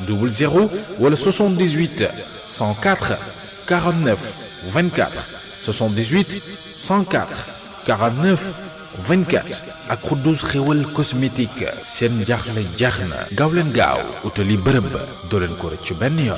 00 wala 78 104 49 24 78 104 49 24 ak Xuddus xéwal cosmétique seen jaaxle jaax na gaaw leen gaaw utali bërëb ba doo leen ko rëcc benn yoon.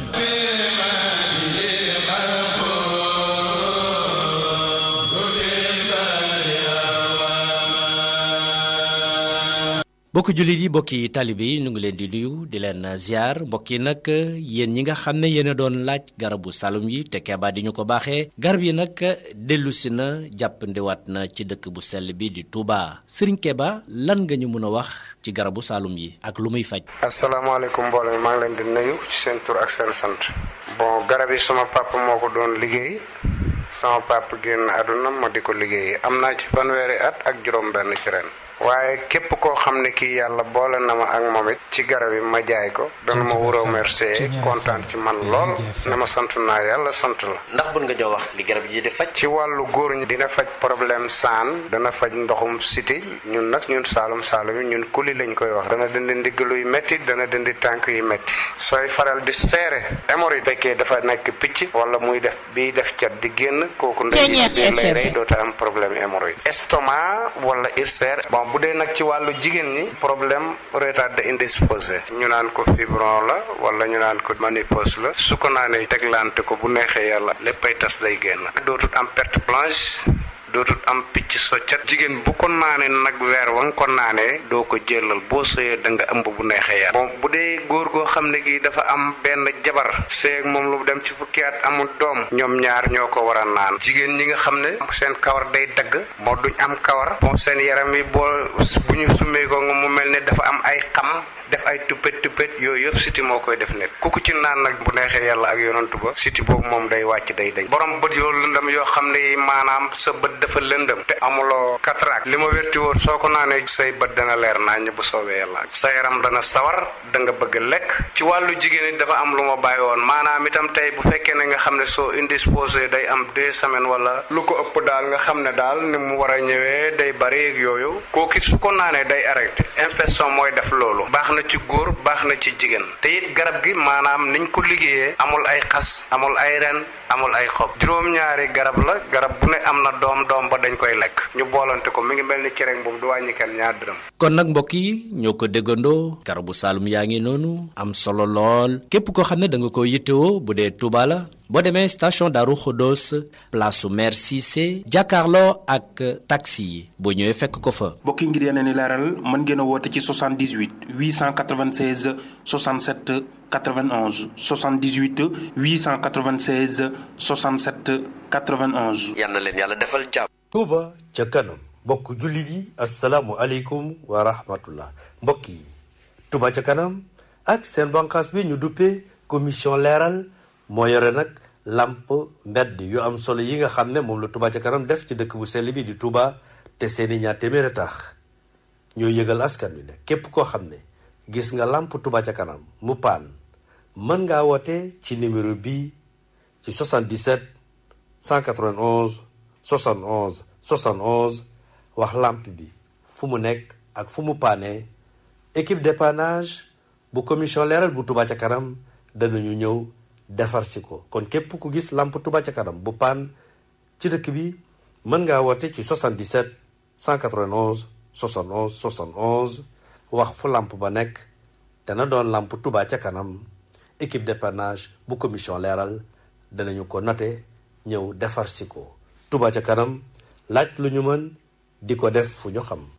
mbokki jullit yi mbokki taalibe yi ñu ngi leen di nuyu di leen ziar mbokk yi nag yéen ñi nga xam ne yéen a doon laaj garabu salum yi te Keba di ñu ko baaxee garab yi nag dellusi na jàppandiwaat na ci dëkk bu sell bi di Touba Serigne Keba lan nga ñu mën a wax ci garabu salum yi ak lu muy faj. asalaamaaleykum mbooloo mi maa ngi leen di nuyu ci seen tur ak seen sant. bon garab yi sama papa moo ko doon liggéey sama papa génn àdduna ma di ko liggéey am naa ci fanweeri at ak juróom-benn ci ren. waaye képp koo xam ne kii yàlla boole na ma ak moom it ci garab yi ma jaay ko dana ma wuroo remercier kontaan ci man lool ne ma sant naa yàlla sant la ndax bun nga jox wax li garab yi di faj. ci wàllu góor ñi dina faj problème saan dana faj ndoxum siti ñun nag ñun saalum saalum yi ñun kuli lañ koy wax dana dindi ndigg luy métti dana dindi tànk yu métti sooy faral di seere hémorroïde fekkee dafa nekk picc wala muy def biy def cat di génn kooku ndey biir lay rey doota am problème hémorroïde estomac wala ulcère bon bu dee nag ci wàllu jigéen ñi problème retard indisposé ñu naan ko fibron la wala ñu naan ko ménopause la su ko naanee teglante ko bu neexee yàlla léppay tas day génn dootut am perte blanche dootul am picc soccat jigéen bu ko naanee nag weer wa nga ko naanee doo ko jëlal boo sëyee da nga ëmb bu neexee yàlla bon bu dee góor goo xam ne gi dafa am benn jabar seeg moom lu dem ci fukki at amul doom ñoom ñaar ñoo ko war a naan jigéen ñi nga xam ne seen kawar day dagg moo duñ am kawar bon seen yaram yi boo bu ñu summee ko nga mu mel ne dafa am ay xam def ay tuppet tuppet yooyu yëpp siti moo koy def nit ku ko ci naan nag bu neexee yàlla ak yonantu ba siti boobu moom day wàcc day dañ borom bët yoo lëndëm yoo xam ne maanaam sa bët dafa lëndëm te amuloo cataracte li ma wérti woon soo ko naanee say bët dana leer naññ bu soobee yàlla sa yaram dana sawar da nga bëgg lekk ci wàllu jigéen it dafa am lu ma bàyyi woon maanaam itam tey bu fekkee ne nga xam ne soo indisposé day am deux semaines wala lu ko ëpp daal nga xam ne daal ni mu war a ñëwee day bari ak yooyu kooku su ko naanee day arrêté infection mooy def loolu baax na ci góor baax na ci jigéen te it garab gi maanaam niñ ko liggéeyee amul ay xas amul ay ren amul ay xob juróom-ñaari garab la garab bu ne am na doom doom ba dañ koy lekk ñu boolante ko mi ngi mel ni cereñ boobu du wàññi kenn ñaar dërëm kon nag mbokk yi ñoo ko déggandoo garabu saalum yaa ngi noonu am solo lool képp koo xam ne da nga ko yittewoo bu dee Touba la boo demee station Darou Khodos place su maire Cissé jàkkaarloo ak taxi yi boo ñëwee fekk ko fa. mbokk yi ngir yeneen i leeral mën ngeen a woote ci 78 896 67 91 78 896 67 91. yal na leen yàlla defal jàmm. Touba ca kanam mbokk jullit yi asalaamualeykum wa rahmatullah mbokk yi Touba ca kanam ak seen bànqaas bi ñu duppee commission leeral moo yore nag làmp mbedd yu am solo yi nga xam ne moom la Touba ca kanam def ci dëkk bu sell bi di Touba te seeni ñaar téeméer a tax ñoo yëgal askan wi ne képp koo xam ne gis nga làmp Touba ca kanam mu paan mën ngaa woote ci numéro bii ci 77 191 71 71 wax làmp bi fu mu nekk ak fu mu paane équipe dépannage bu commission leeral bu Touba ca kanam danañu ñëw defar si ko kon képp ku gis làmp Touba ca kanam bu paan ci dëkk bi mën ngaa woote ci 77 191 71 71 wax fu làmp ba nekk dana doon làmp Touba ca kanam équipe dépannage bu commission leeral danañu ko note ñëw defar si ko Touba ca kanam laaj lu ñu mën di ko def fu ñu xam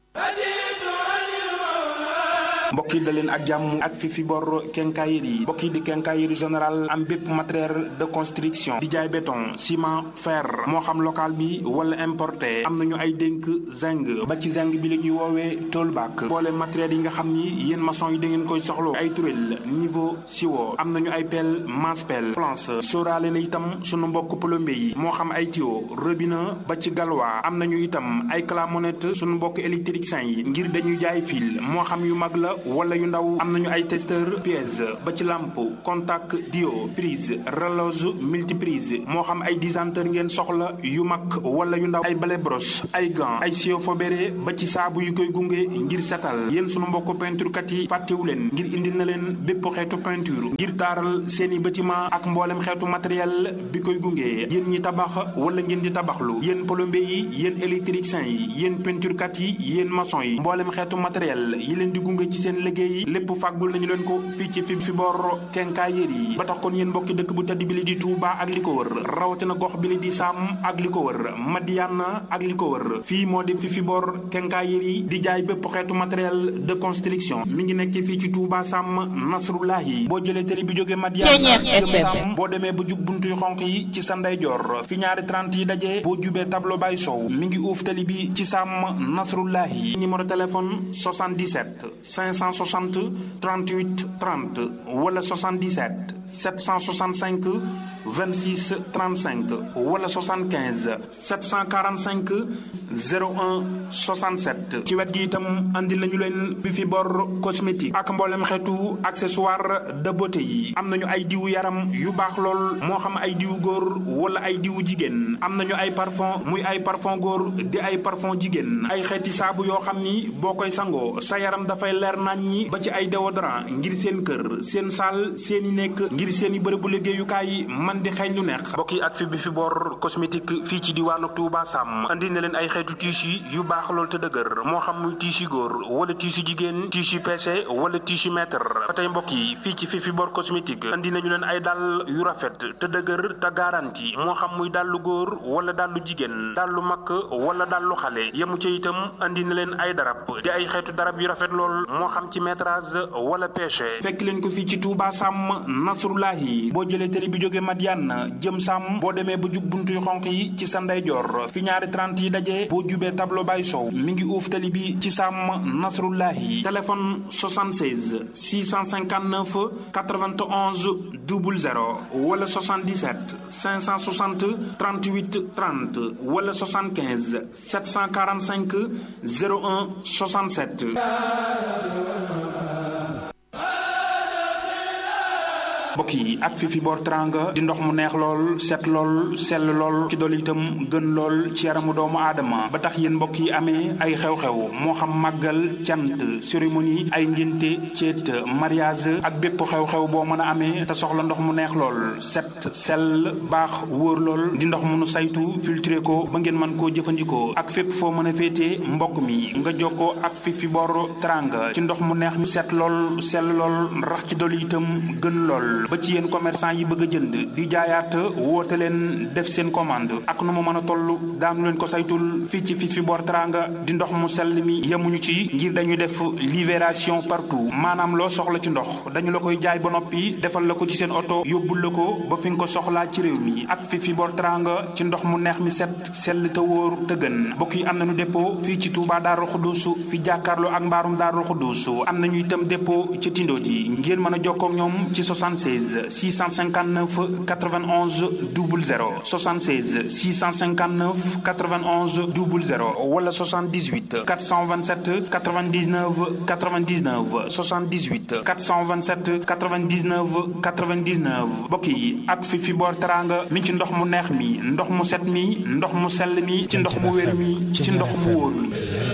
mbokk yi da leen ak jàmm ak fi fi bor quincaillerie yi mbokk yi di quincaillerie général am bépp matériel de construction di jaay béton ciment fer moo xam local bi wala importé am nañu ay dénk zinc ba ci zinc bi la ñuy woowee toolback boole matériel yi nga xam ni yéen maçon yi da ngeen koy soxlo ay turel niveau siwo am nañu ay pelle masse pelle planche sóoraale na itam sunu mbokk plombier yi moo xam ay tuyau robinet ba ci galwa am nañu itam ay clamonette sunu mbokk électricien yi ngir dañuy jaay fil moo xam yu mag la wala yu ndaw am nañu ay testeur pièce ba ci lampe contact dio prise relose multiprise moo xam ay disanteur ngeen soxla yu mag wala yu ndaw ay balai brosse ay gants ay sio fobéré ba ci saabu yu koy gunge ngir setal yéen sunu mbokk peinture kat yi fàttewu leen ngir indil na leen bépp xeetu peinture ngir taaral seeni bâtiment ak mboolem xeetu matériel bi koy gunge yéen ñi tabax wala ngeen di tabaxlu yéen plombier yi yéen électricien yi yéen peinture kat yi yéen maçon yi mboolem xeetu matériel yi leen di gunge ci seen liggéey lépp fàggul nañu leen ko fii ci fi fi bor kenkaayéer yi ba tax kon yéen mbokki dëkk bu tedd bi li di Touba ak li ko wër rawatina gox bi li di Sam ak li ko wër Madiana ak li ko wër fii moo di fi fi bor kenkaayéer yi di jaay bépp xeetu matériel de construction mi ngi nekk fii ci Touba Sam Nasrullahi boo jëlee télé bi jógee Madiana jëm Sam boo demee ba jub buntuy xonq yi ci sa ndeyjoor fi ñaari 30 yi daje boo jubee tableau bay sow mi ngi uuf télé bi ci Sam Nasrullahi numéro téléphone 77 560 38 30 wala 77 765 26 35 wala 75 745 01 67 ci wet gi itam andi nañu leen bi fi bor cosmétique ak mboolem xeetu accessoire de beauté yi am nañu ay diwu yaram yu baax lool moo xam ay diwu góor wala ay diwu jigéen am nañu ay parfum muy ay parfum góor di ay parfum jigéen ay xeeti saabu yoo xam ni boo koy sangoo sa yaram dafay leer nañ ñi ba ci ay déodorant ngir seen kër seen saal seeni nekk ngir seeni bërëbu liggéeyukaay man di xeeñ lu neex mbokk yi ak fi bi fi bor cosmétique fii ci diwaanu Touba Sam andi na leen ay xeetu tissu yu baax lool te dëgër moo xam muy tissu góor wala tissu jigéen tissu PC wala tissu mètre ba tey mbokk yi fii ci fi fi bor cosmétique andi nañu leen ay dàll yu rafet te dëgër te garanti moo xam muy dàllu góor wala dàllu jigéen dàllu mag wala dàllu xale yemu ca itam andi na leen ay darab di ay xeetu darab yu rafet lool moo xam ci métrage wala pêche fekk leen ko fii ci Touba Sam Nasrullahi boo jëlee télé bi jóge Madiane jëm Sam boo demee ba jub buntuy xonq yi ci sa ndeyjoor fi ñaari 30 yi daje boo jubee tableau bay sow mi ngi uuf télé bi ci Sam Nasrullahi téléphone 76 659 91 00 wala 77 560 38 30 wala 75 745 01 67 mbokk yi ak fi fi boor teranga di ndox mu neex lool set lool sell lool ci dool itam gën lool ci yaramu doomu aadama ba tax yéen mbokk yi amee ay xew-xew moo xam màggal cant cérémonie ay ngénte ceet mariage ak bépp xew-xew boo mën a amee te soxla ndox mu neex lool set sell baax wóor lool di ndox mu nu saytu filtré ko ba ngeen mën koo jëfandikoo ak fépp foo mën a féetee mbokk mi nga jokkoo ak fi fi boor teranga ci ndox mu neex mi set lool sell lool rax ci dool itam gën lool ba ci yéen commerçant yi bëgg a jënd di jaayaat woote leen def seen commande ak nu mu mën a toll daanu leen ko saytul fii ci fii fi boor teranga di ndox mu sell mi yemuñu ci ngir dañuy def libération partout maanaam loo soxla ci ndox dañu la koy jaay ba noppi defal la ko ci seen oto yóbbul la ko ba fi nga ko soxlaa ci réew mi ak fii fi boor teranga ci ndox mu neex mi set sell te wóor te gën mbokk yi am nañu dépôt fii ci Touba Darou Khoudousou fi jàkkaarloo ak mbaarum Darou Khoudousou am nañu itam dépôt ci Tindo ji ngeen mën a jokkoo ak ñoom ci 76 659 91 00 76 659 91 00 wala 78 427 99 99 78 427 99 99 mbokk yi ak fi fi boor teranga mi ci ndox mu neex mi ndox mu set mi ndox mu sell mi ci ndox mu wér mi ci ndox mu wóor mi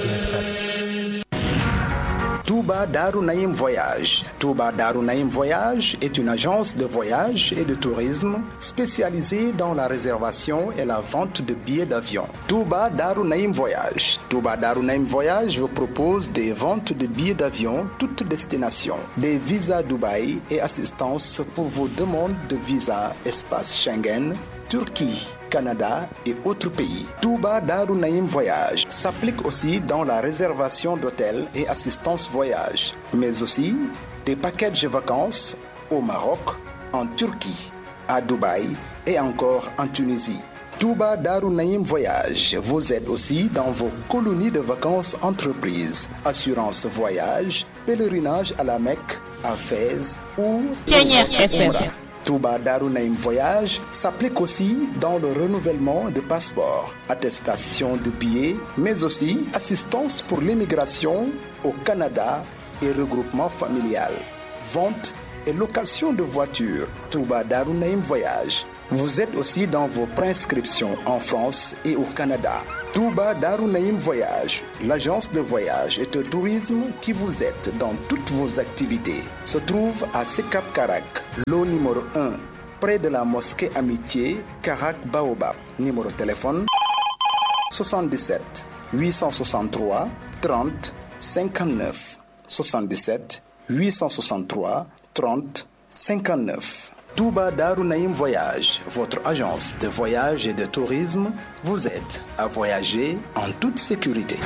Touba Darou Naïm Voyage. Touba Darou Naïm Voyage est une agence de voyage et de tourisme spécialisée dans la réservation et la vente de billets d'avion. Touba Darou Naïm Voyage. Touba Darou Naïm Voyage vous propose des ventes de billets d'avion toutes destinations, des visas Dubaï et assistance pour vos demandes de visa espace Schengen, Turquie. Canada et autres pays. Touba Darou Naïm Voyage s'applique aussi dans la réservation d'hôtels et assistance voyage, mais aussi des packages vacances au Maroc, en Turquie, à Dubaï et encore en Tunisie. Touba Darou Naïm Voyage vous aide aussi dans vos colonies de vacances entreprises, assurance voyage, pèlerinage à la Mecque, à Fès ou Touba Darunaim Voyage s'applique aussi dans le renouvellement de passeports, attestation de billets, mais aussi assistance pour l'immigration au Canada et regroupement familial, vente et location de voitures, Touba Darunaïm Voyage. Vous êtes aussi dans vos prescriptions en France et au Canada. Touba Darunaïm Voyage, l'agence de voyage et de tourisme qui vous aide dans toutes vos activités, se trouve à Sekap Karak, lot numéro 1, près de la mosquée Amitié, Karak Baobab. Numéro de téléphone 77 863 30 59 77 863 30 59. Touba Darunaïm Voyage, votre agence de voyage et de tourisme, vous aide à voyager en toute sécurité.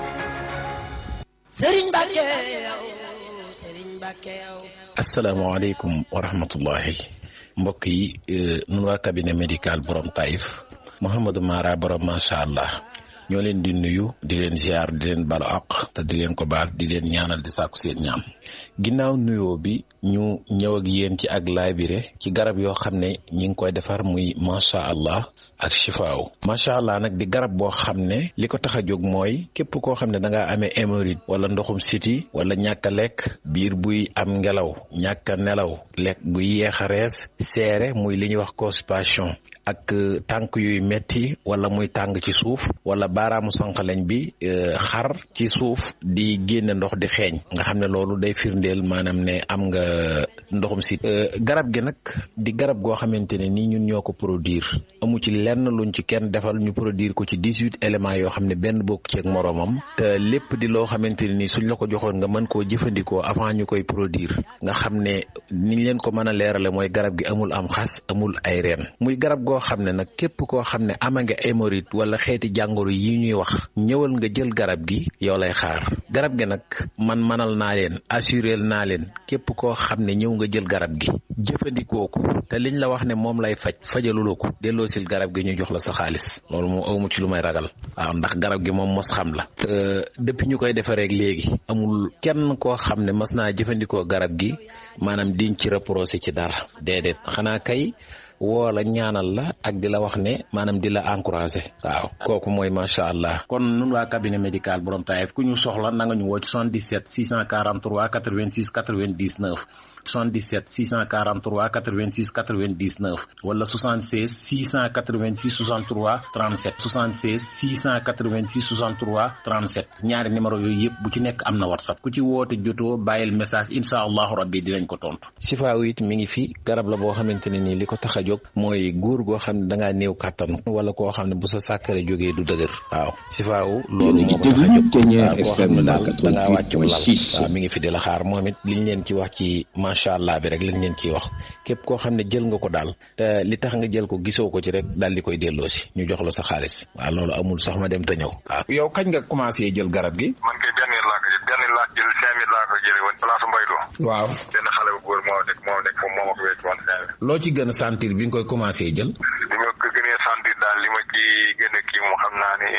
asalaamaaleykum wa rahmatullahi mbokk yi nun waa cabinet médical borom Taïf Mouhamadou Mara borom macha allah ñoo leen di nuyu di leen ziar di leen balu àq te di leen ko baal di leen ñaanal di sàkku seen ñaam ginnaaw nuyoo bi ñu ñëw ak yéen ci ak laabire ci garab yoo xam ne ñi ngi koy defar muy macha allah ak chifaaw macha allah nag di garab boo xam ne li ko tax a jóg mooy képp koo xam ne da ngaa amee hémorroïde wala ndoxum siti wala ñàkk a lekk biir buy am ngelaw ñàkk a nelaw lekk buy yeex a rees seere muy li ñuy wax constipation ak tànk yuy metti wala muy tàng ci suuf wala baaraamu sànqaleñ bi xar ci suuf di génne ndox di xeeñ nga xam ne loolu day firndeel maanaam ne am nga ndoxum si garab gi nag di garab goo xamante ne nii ñun ñoo ko produire amu ci lenn luñ ci kenn defal ñu produire ko ci dix-huit éléments yoo xam ne benn bokk ci ak moroomam te lépp di loo xamante ne nii suñ la ko joxoon nga mën koo jëfandikoo avant ñu koy produire nga xam ne niñ leen ko mën a leerale mooy garab gi amul am xas amul ay reen muy garab goo xam ne nag képp koo xam ne ama nga hémorroïde wala xeeti jàngoro yi ñuy wax ñëwal nga jël garab gi yow lay xaar garab gi nag man manal naa leen assurel naa leen képp koo xam ne ñëw nga jël garab gi jëfandikoo ko te liñ la wax ne moom lay faj fajaluloo ko delloosil garab gi ñu jox la sa xaalis loolu moom awmu ci lu may ragal waaw ndax garab gi moom mos xam la te depuis ñu koy defaree léegi amul kenn koo xam ne mas naa jëfandikoo garab gi maanaam diñ ci reproché ci dara déedéet xanaa kay woo la ñaanal la ak di la wax ne maanaam di la encouragé waaw kooku mooy macha allah kon nun waa cabinet médical borom Taïf ku ñu soxla na nga ñu woo ci 77 643 86 99 77 643 86 99 wala 76 686 63 37 76 686 63 37 ñaari numéro yooyu yëpp bu ci nekk am na whatsapp ku ci woote jotoo bàyyil message incha allahu rabbi dinañ ko tontu. sifaaw it mi ngi fi garab la boo xamante ne nii li ko tax a jóg mooy góor goo xam ne da ngaa néew kàttan wala koo xam ne bu sa sàkkare jógee du dëgër waaw sifaaw loolu moo ko tax a jóg waaw koo xam ne daal da ngaa wàccu lal waaw mi ngi fi di la xaar moom it liñ leen ci wax ci macha allah bi rek lañ leen ciy wax képp koo xam ne jël nga ko daal te li tax nga jël ko gisoo ko ci rek daal di koy delloosi ñu jox la sa xaalis waaw loolu amul sax ma dem te ñëw waaw yow kañ nga commencé jël garab gi man kay benn laa ko jël benn laa jël cinq mille laa ko jëlee woon place mbaylo waaw benn xale bu góor moo nekk moo nekk moom moo ma ko wécc woon cinq mille loo ci gën a sentir bi nga koy commencé jël li ma ko gënee sentir daal li ma ci gën a kii moom xam naa ne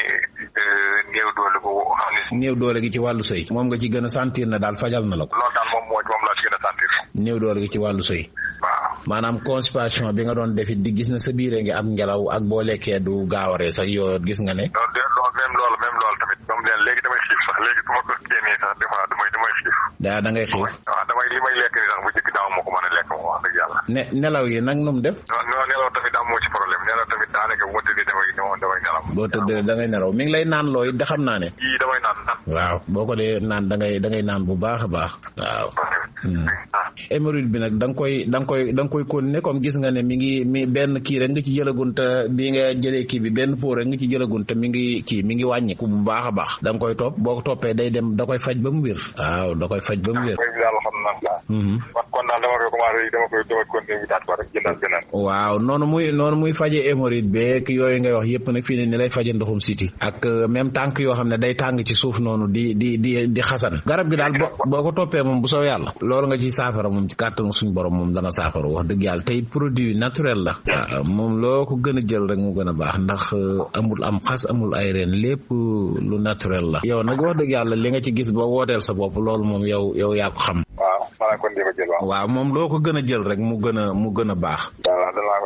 néew doole bu xam ne néew doole gi ci wàllu sëy moom nga ci gën a sentir na daal fajal na la ko loolu daal moom moo moom laa ci gën a sentir néew doole gi ci wàllu sëy waaw maanaam constipation bi nga doon defit di gis na sa biire ngi am ngelaw ak boo lekkee du gaawaree sax yoo gis nga ne loolu de loolu même loolu même loolu tamit moom leen léegi damay xiif sax léegi su ma ko génnee sax des fois damay damay xiif daa da ngay xiif waaw damay li may lekk ni sax bu jëkk daaw moo ko mën a lekk moom wax dëgg yàlla ne nelaw yi nag nu mu def non non nelaw tamit am moo ci problème nelaw tamit daanaka bu ma tëddee damay damay nelaw boo tëddee da ngay nelaw mi ngi lay naan looy da xam naa ne yii damay naan naan waaw boo ko dee naan da ngay da ngay naan bu baax a baax waaw hémorroïde bi nag da nga koy da nga koy da nga koy continuer comme gis nga ne mi ngi mi benn kii rek nga ci jëlagun te bi nga jëlee kii bi benn pot rek nga ci jëlagun te mi ngi kii mi ngi wàññiku bu baax a baax da nga koy topp boo ko toppee day dem da koy faj ba mu wér waaw da koy faj ba mu wér mooy daal xam naa kon kon daal dama koy commencé dama koy dama continuer wutaat ko rek jëndal beneen waaw noonu muy noonu muy faje hémorroïde beeg yooyu ngay wax yëpp nag fii ne ni lay faje ndoxum siti ak même tànk yoo xam ne day tàng ci suuf noonu di di di di xasan garab gi daal boo ko toppee moom bu soo yàlla loolu nga ci saafara moom ci kàttanu suñu borom moom dana saafara wax dëgg yàlla tey produit naturel la waaw moom loo ko gën a jël rek mu gën a baax ndax amul am xas amul ay reen lépp lu naturel la yow nag wax dëgg yàlla li nga ci gis ba wooteel sa bopp loolu moom yow yow yaa ko xam waaw maanaam kon di ko jël waaw waaw moom loo ko gën a jël rek mu gën a mu gën a baax waaw danaa ko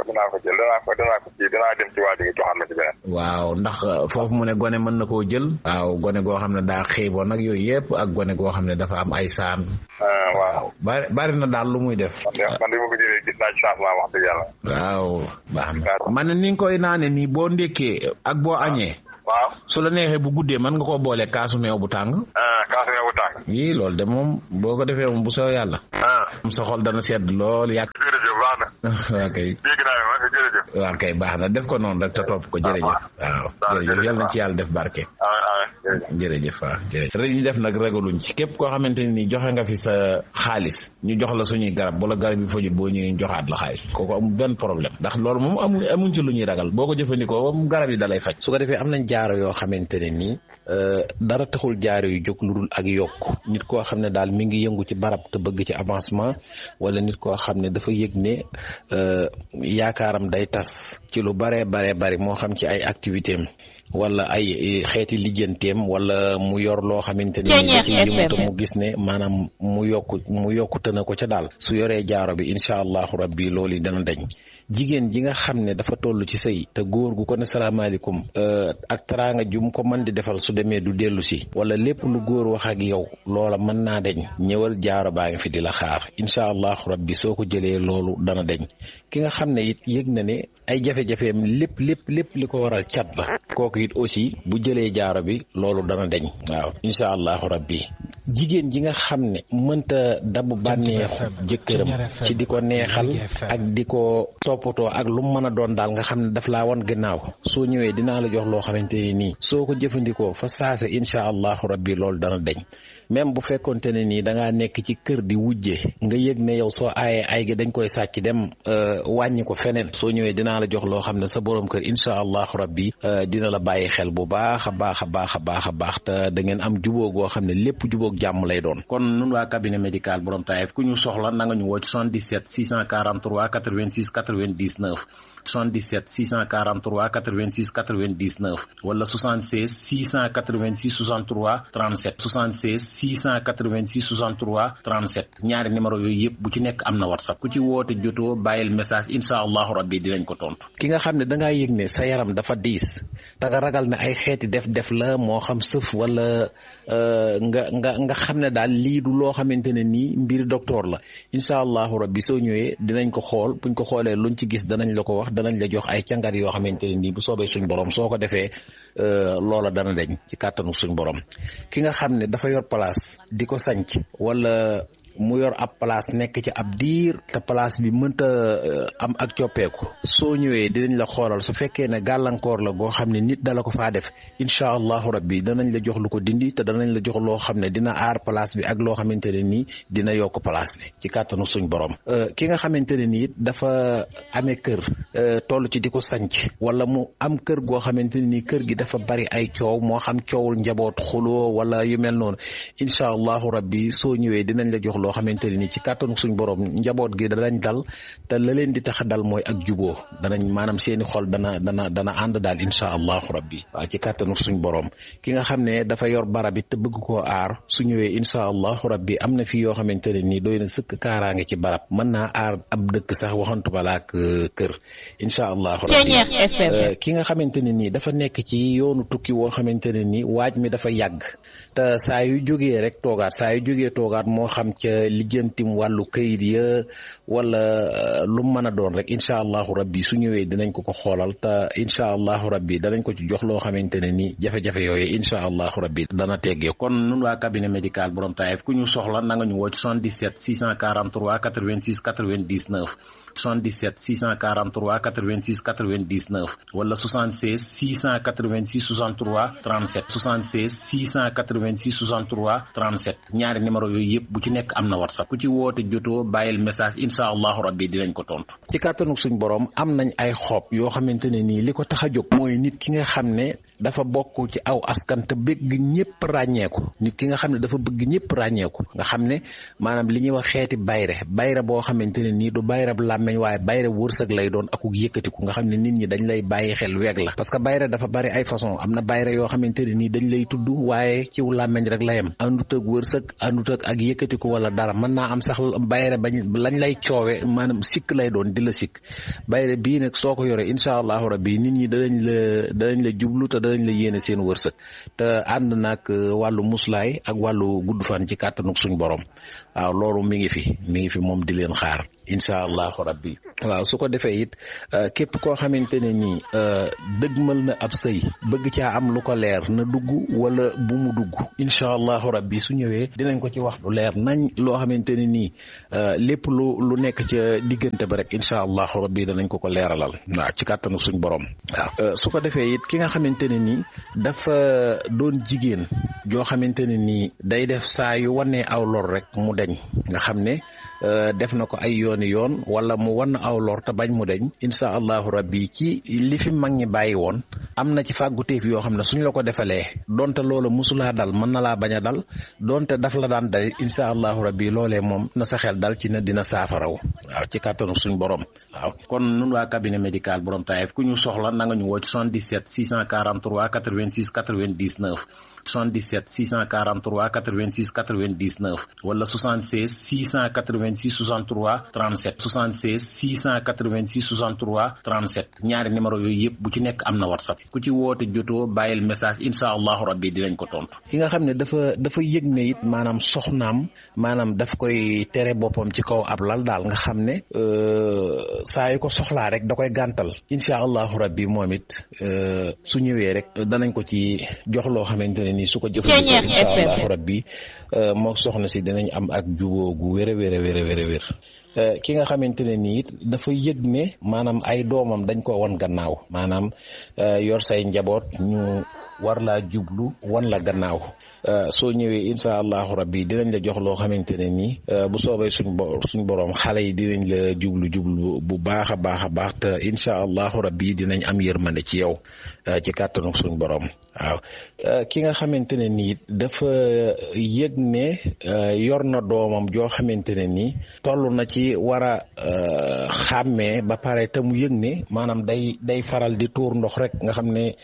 dinaa ko jël danaa ko danaa ko ci danaa dem ci waa ji nga joxaat ma ci beneen. waaw ndax foofu mu ne gone mën na koo jël. waaw gone goo xam ne daa xiiboon nag yooyu yëpp ak gone goo xam ne dafa am ay saan. waaw. bari bari na daal lu muy def. man de man de ma ko jëlee gis naa ci changement wax dëgg yàlla. waaw baax na. man ne ni nga koy naane nii boo ndékkee ak boo añee. waaw. su la neexee bu guddee mën nga koo boole kaasu meew bu tàng. kaasu meew bu tàng. yii loolu de moom boo ko defee moom bu soo yàlla. sa xol dana sedd lool yàgg. jërëjëf baax na. waa kay. dégg naa ne ma jërëjëf. waa kay baax na def ko noonu rek te topp ko jërëjëf. waaw jërëjëf yal na ci yàlla def barke. jërëjëf waaw jërëjëf rek ñu def nag ragaluñ ci képp koo xamante ne nii joxe nga fi sa xaalis ñu jox la suñuy garab wala garab yi fajul boo ñëwee joxaat la xaalis kooku amul benn problème ndax loolu moom amuñ amuñ ci lu ñuy ragal boo ko jëfandikoo moom garab yi dalay faj. su ko defee am nañ jaaro yoo xamante ne nii dara taxul jaaro yu jóg lu dul ak yokk nit koo xam ne daal mi ngi yëngu ci barab te bëgg ci avancement wala nit koo xam ne dafa yëg ne yaakaaram day tas ci lu baree baree bari moo xam ci ay activité am wala ay xeeti lijjanteem wala mu yor loo xamante ni da ci yëngu te mu gis ne maanaam mu yokku mu yokkute na ko ca daal su yoree jaaro bi incha allahu rabbi loolu dana dañ jigéen ji nga xam ne dafa toll ci sëy te góor gu ko ne salaamaaleykum ak teraanga ju mu ko mën di defal su demee du dellu si wala lépp lu góor wax ak yow loola mën naa deñ ñëwal jaaro baa ngi fi di la xaar incha allahu rabbi soo ko jëlee loolu dana deñ ki nga xam ne it yëg na ne ay jafe-jafeem lépp lépp lépp li ko waral cat la kooku it aussi bu jëlee jaaro bi loolu dana deñ waaw incha allahu rabbi jigéen ji nga xam ne mënta dabu bànneexu jëkkëram ci di ko neexal ak di ko toppatoo ak lu mu mën a doon daal nga xam ne daf laa wan gannaaw soo ñëwee dinaa la jox loo xamante ni nii soo ko jëfandikoo fa saase incha allahu rabbi loolu dana deñ même bu fekkonte ne nii da ngaa nekk ci kër di wujje nga yëg ne yow soo aayee ay gi dañ koy sàcc dem wàññi ko feneen soo ñëwee dinaa la jox loo xam ne sa borom kër incha allahu rabbi dina la bàyyi xel bu baax a baax a baax a baax a baax te da ngeen am jubóo goo xam ne lépp jubóog jàmm lay doon kon nun waa cabinet médical borom Taïf ku ñu soxla na nga ñu woo ci 77 643 86 99 77 643 86 99 wala 76 686 63 37 76 686 63 37 ñaari numéro yooyu yëpp bu ci nekk am na whatsapp ku ci woote jotoo bàyyil message incha allahu rabbi dinañ ko tontu. ki nga xam ne da ngaa yëg ne sa yaram dafa diis te nga ragal ne ay xeeti def-def la moo xam sëf wala nga nga nga xam ne daal lii du loo xamante ne nii mbir docteur la incha allahu rabbi soo ñëwee dinañ ko xool buñ ko xoolee luñ ci gis danañ la ko wax. danañ la jox ay càngat yoo xamante ne nii bu soobee suñ borom soo ko defee loola dana deñ ci kàttanu suñ borom ki nga xam ne dafa yor place di ko sanc wala mu yor ab place nekk ci ab diir te place bi mënta am ak coppeeku soo ñëwee dinañ la xoolal su fekkee ne gàllankoor la goo xam ne nit dala ko faa def incha allahu rabbi danañ la jox lu ko dindi te danañ la jox loo xam ne dina aar place bi ak loo xamante ne nii dina yokk place bi ci kàttanu suñ borom ki nga xamante ne nii dafa amee kër toll ci di ko sanc wala mu am kër goo xamante ne nii kër gi dafa bari ay coow moo xam coowul njaboot xuloo wala yu mel noonu incha allahu rabbi soo ñëwee dinañ la jox loo xamante ne nii ci kàttanu suñ borom njaboot gi danañ dal te la leen di tax a dal mooy ak juboo danañ maanaam seeni xol dana dana dana ànd daal incha allahu rabbi waaw ci kàttanu suñ borom ki nga xam ne dafa yor barab it te bëgg koo aar su ñëwee incha allahu rabbi am na fi yoo xamante ne nii doy na sëkk kaaraange ci barab mën naa aar ab dëkk sax waxantu balaa ak kër incha allahu rabbi ki nga xamante ne nii dafa nekk ci yoonu tukki woo xamante ne nii waaj mi dafa yàgg te saa yu jógee rek toogaat saa yu jógee toogaat moo xam ca lijjantim wàllu kayit ya wala lu mën a doon rek incha allahu rabbi su ñëwee dinañ ko ko xoolal te incha allahu rabbi danañ ko ci jox loo xamante ne ni jafe-jafe yooyu incha allahu rabbi dana teggee kon nun waa cabinet médical borom Taïf ku ñu soxla na nga ñu woo ci 77 643 86 99 77 643 86 99 wala 76 686 63 37 76 686 63 37 ñaari numéro yooyu yëpp bu ci nekk am na whatsapp ku ci woote jotoo bàyyil message incha allahu rabbi dinañ ko tontu. ci kàttanu suñ borom am nañ ay xob yoo xamante ne nii li ko tax a jóg mooy nit ki nga xam ne dafa bokk ci aw askan te bëgg ñëpp ràññeeku nit ki nga xam ne dafa bëgg ñëpp ràññeeku nga xam ne maanaam li ñuy wax xeeti bayre bayre boo xamante ne nii du bayre làmmeñ waaye bayre wërsëg lay doon akuk yëkkatiku nga xam ne nit ñi dañ lay bàyyi xel weeg la parce que bayre dafa bari ay façon am na bayre yoo xamante ne nii dañ lay tudd waaye ciw làmmeñ rek la yem àndut ak wërsëg àndut ak ak yëkkatiku wala dara mën naa am sax bayre bañ lañ lay coowe maanaam sikk lay doon di la sikk bayre bii nag soo ko yoree incha allahu rabbi nit ñi danañ la danañ la jublu te danañ la yéene seen wërsëg te ànd nag wàllu muslaay ak wàllu gudd fan ci kàttanuk suñ borom waaw loolu mi ngi fi mi ngi fi moom di leen xaar incha allahu rabbi waaw su ko defee it képp koo xamante ne nii dëgmal na ab sëy bëgg caa am lu ko leer na dugg wala bu mu dugg incha allahu rabbi su ñëwee dinañ ko ci wax lu leer nañ loo xamante ne nii lépp lu lu nekk ca diggante ba rek incha allahu rabbi danañ ko ko leeralal waaw ci kàttanu suñ borom waaw su ko defee it ki nga xamante ne nii dafa doon jigéen joo xamante ne nii day def saa yu wanee aw lor rek mu deñ nga xam ne def na ko ay yooni yoon wala mu wan aw lor te bañ mu deñ incha allahu rabbi ci li fi mag ñi bàyyi woon am na ci fàgguteef yoo xam ne suñ la ko defalee donte loola musulaa dal mën na laa bañ a dal donte daf la daan dal incha allahu rabbi loolee moom na sa xel dal ci ne dina saafaraw waaw ci kàttanu suñ borom waaw kon nun waa cabinet médical borom taayef ku ñu soxla na nga ñu woo ci 77 643 86 99 77 643 86 99 wala 76 686 63 37 76 686 63 37 ñaari numéro yooyu yëpp bu ci nekk am na whatsapp ku ci woote jotoo bàyyil message incha allahu rabbi dinañ ko tontu. ki nga xam ne dafa dafa yëg ne it maanaam soxnaam maanaam daf koy tere boppam ci kaw ab lal daal nga xam ne saa yu ko soxlaa rek da koy gàntal incha allahu rabbi moom it su ñëwee rek danañ ko ci jox loo xamante ne nii su ko jëfandikoo incha allahu rabbi moo soxna si dinañ am ak juboo gu wér a wér a wér a wér a wér ki nga xamante ne nii it dafa yëg ne maanaam ay doomam dañ ko wan gannaaw maanaam yor say njaboot ñu war laa jublu wan la gannaaw soo ñëwee incha allahu rabbi dinañ la jox loo xamante ne nii bu soobee suñ bo suñ borom xale yi dinañ la jublu jublu bu baax a baax a baax te incha allahu rabbi dinañ am yërmande ci yow ci kàttanu suñ borom waaw ki nga xamante ne nii dafa yëg ne yor na doomam joo xamante ne nii toll na ci war a xàmmee ba pare te mu yëg ne maanaam day day faral di tuur ndox rek nga xam ne.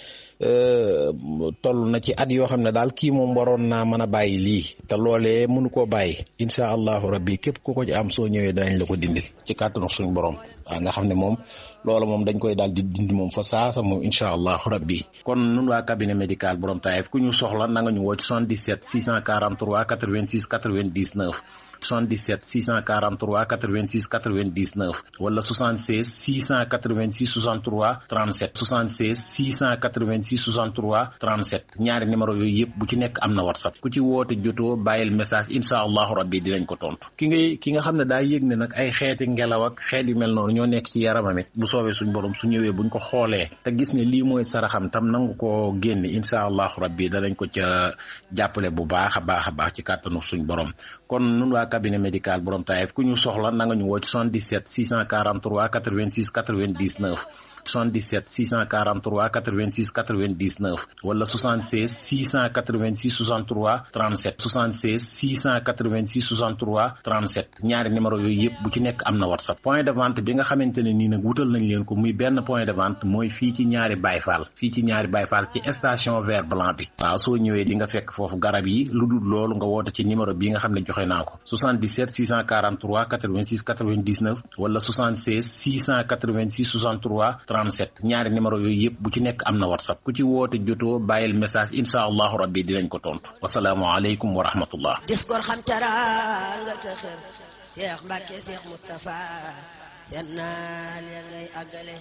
toll na ci at yoo xam ne daal kii moom waroon naa mën a bàyyi lii te loolee mënu koo bàyyi incha allahu rabbi képp ku ko ci am soo ñëwee danañ la ko dindil ci kàttanu suñu borom waaw nga xam ne moom loolu moom dañ koy daal di dindi moom fa saasa moom incha allahu rabbi kon nun waa cabinet médical borom taayef ku ñu soxla na nga ñu woo ci 77 643 86 99 77 643 86 99 wala 76 686 63 37 76 686 63 37 ñaari numéro yooyu yëpp bu ci nekk am na whatsapp ku ci woote jotoo bàyyil message incha allahu rabbi dinañ ko tontu ki ngay ki nga xam ne daa yëg ne nag ay xeeti ngelaw ak xeet yu mel noonu ñoo nekk ci yaramam it bu soobee suñ borom su ñëwee buñ ko xoolee te gis ne lii mooy saraxam tam nangu koo génne incha allahu rabbi danañ ko ca jàppale bu baax a baax a baax ci kàttanu suñ borom kon nun waa cabinet médical borom taayef ku ñu soxla na nga ñu woo ci 77 643 86 99 77 643 86 99 wala 76 686 63 37 76 686 63 37 ñaari numéro yooyu yëpp bu ci nekk am na whatsapp point de vente bi nga xamante ne nii nag wutal nañ leen ko muy benn point de vente mooy fii ci ñaari bayfaal fii ci ñaari bayfaal ci station vert blanc bi waaw soo ñëwee di nga fekk foofu garab yi lu dul loolu nga woote ci numéro bi nga xam ne joxe naa ko 77 643 86 99 wala 76 686 63 37 ñaari numéro yooyu yëpp bu ci nekk am na whatsapp ku ci woote jotoo bàyyil message incha allahu rabbi dinañ ko tontu wasalaamualeykum wa rahmatullah dis gor xam teraanga te xër Cheikh Mbacke Cheikh Moustapha seen naal ya ngay àggale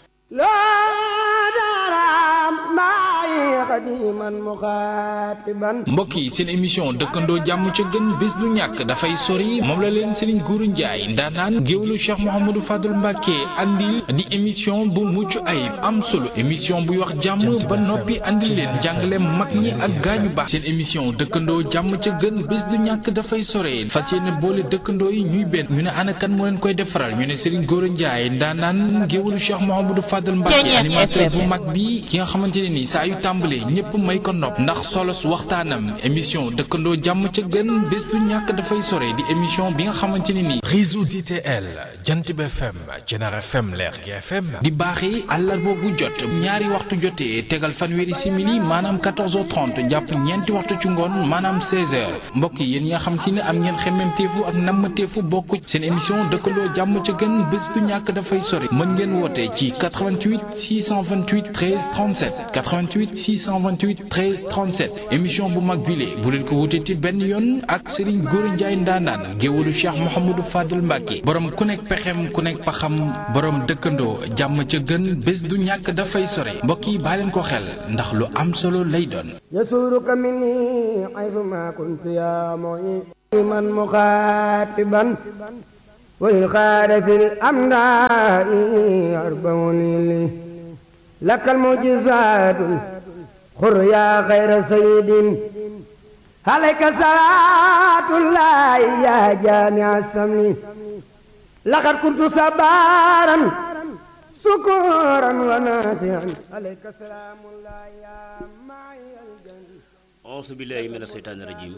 mbokk yi seen émission dëkkandoo jàmm ca gën bés du ñàkk dafay sori moom la leen Serigne Gourou Ndiaye ndaanaan géwlu Cheikh Mouhamadou Fadul Mbacke andil di émission bu mucc ayib am solo émission buy wax jàmm ba noppi andil leen jàngale mag ñi ak gaañu baax seen émission dëkkandoo jàmm ca gën bés du ñàkk dafay sore fas yéene boole dëkkandoo yi ñuy benn ñu ne ana kan moo leen koy defaral ñu ne Serigne Gourou Ndiaye ndaanaan géwlu Cheikh Mouhamadou Fadul Fadel Mbacke animateur bu mag bi ki nga xamante ne ni saa yu tàmbalee ñëpp may ko nopp ndax solos waxtaanam émission dëkkandoo jàmm ca gën bés du ñàkk dafay sore di émission bi nga xamante ne ni réseau DTL Jant bi FM Jener FM Lergui FM di baaxee àllarba bu jot ñaari waxtu jotee tegal fanweeri simili maanaam 14h30 jàpp ñeenti waxtu ci ngoon maanaam 16h mbokk yi yéen ñi nga xamante ne am ngeen xemmemteefu ak nammateefu bokk seen émission dëkkandoo jàmm ca gën bés du ñàkk dafay sore mën ngeen woote ci 88 628 13 37 88 628 13 37 émission bu mag bile bu leen ko wutee ci benn yoon ak Serigne Gora Ndiaye ndaanaan géwalu Cheikh Mouhamadou Fadel Mbacke borom ku nekk pexem ku nekk paxam borom dëkkandoo jàmm ca gën bés du ñàkk dafay sore mbokk yi baa leen ko xel ndax lu am solo lay doon. يسورك مني حيثما كنت يا معين من مخاطبا والخار في الأمراء أربعون لي لك المعجزات خر يا خير سيد عليك صلاة الله يا جامع السمن لقد كنت صبارا شكورا وناسعا عليك سلام الله يا معي الجنة أعوذ بالله من الشيطان الرجيم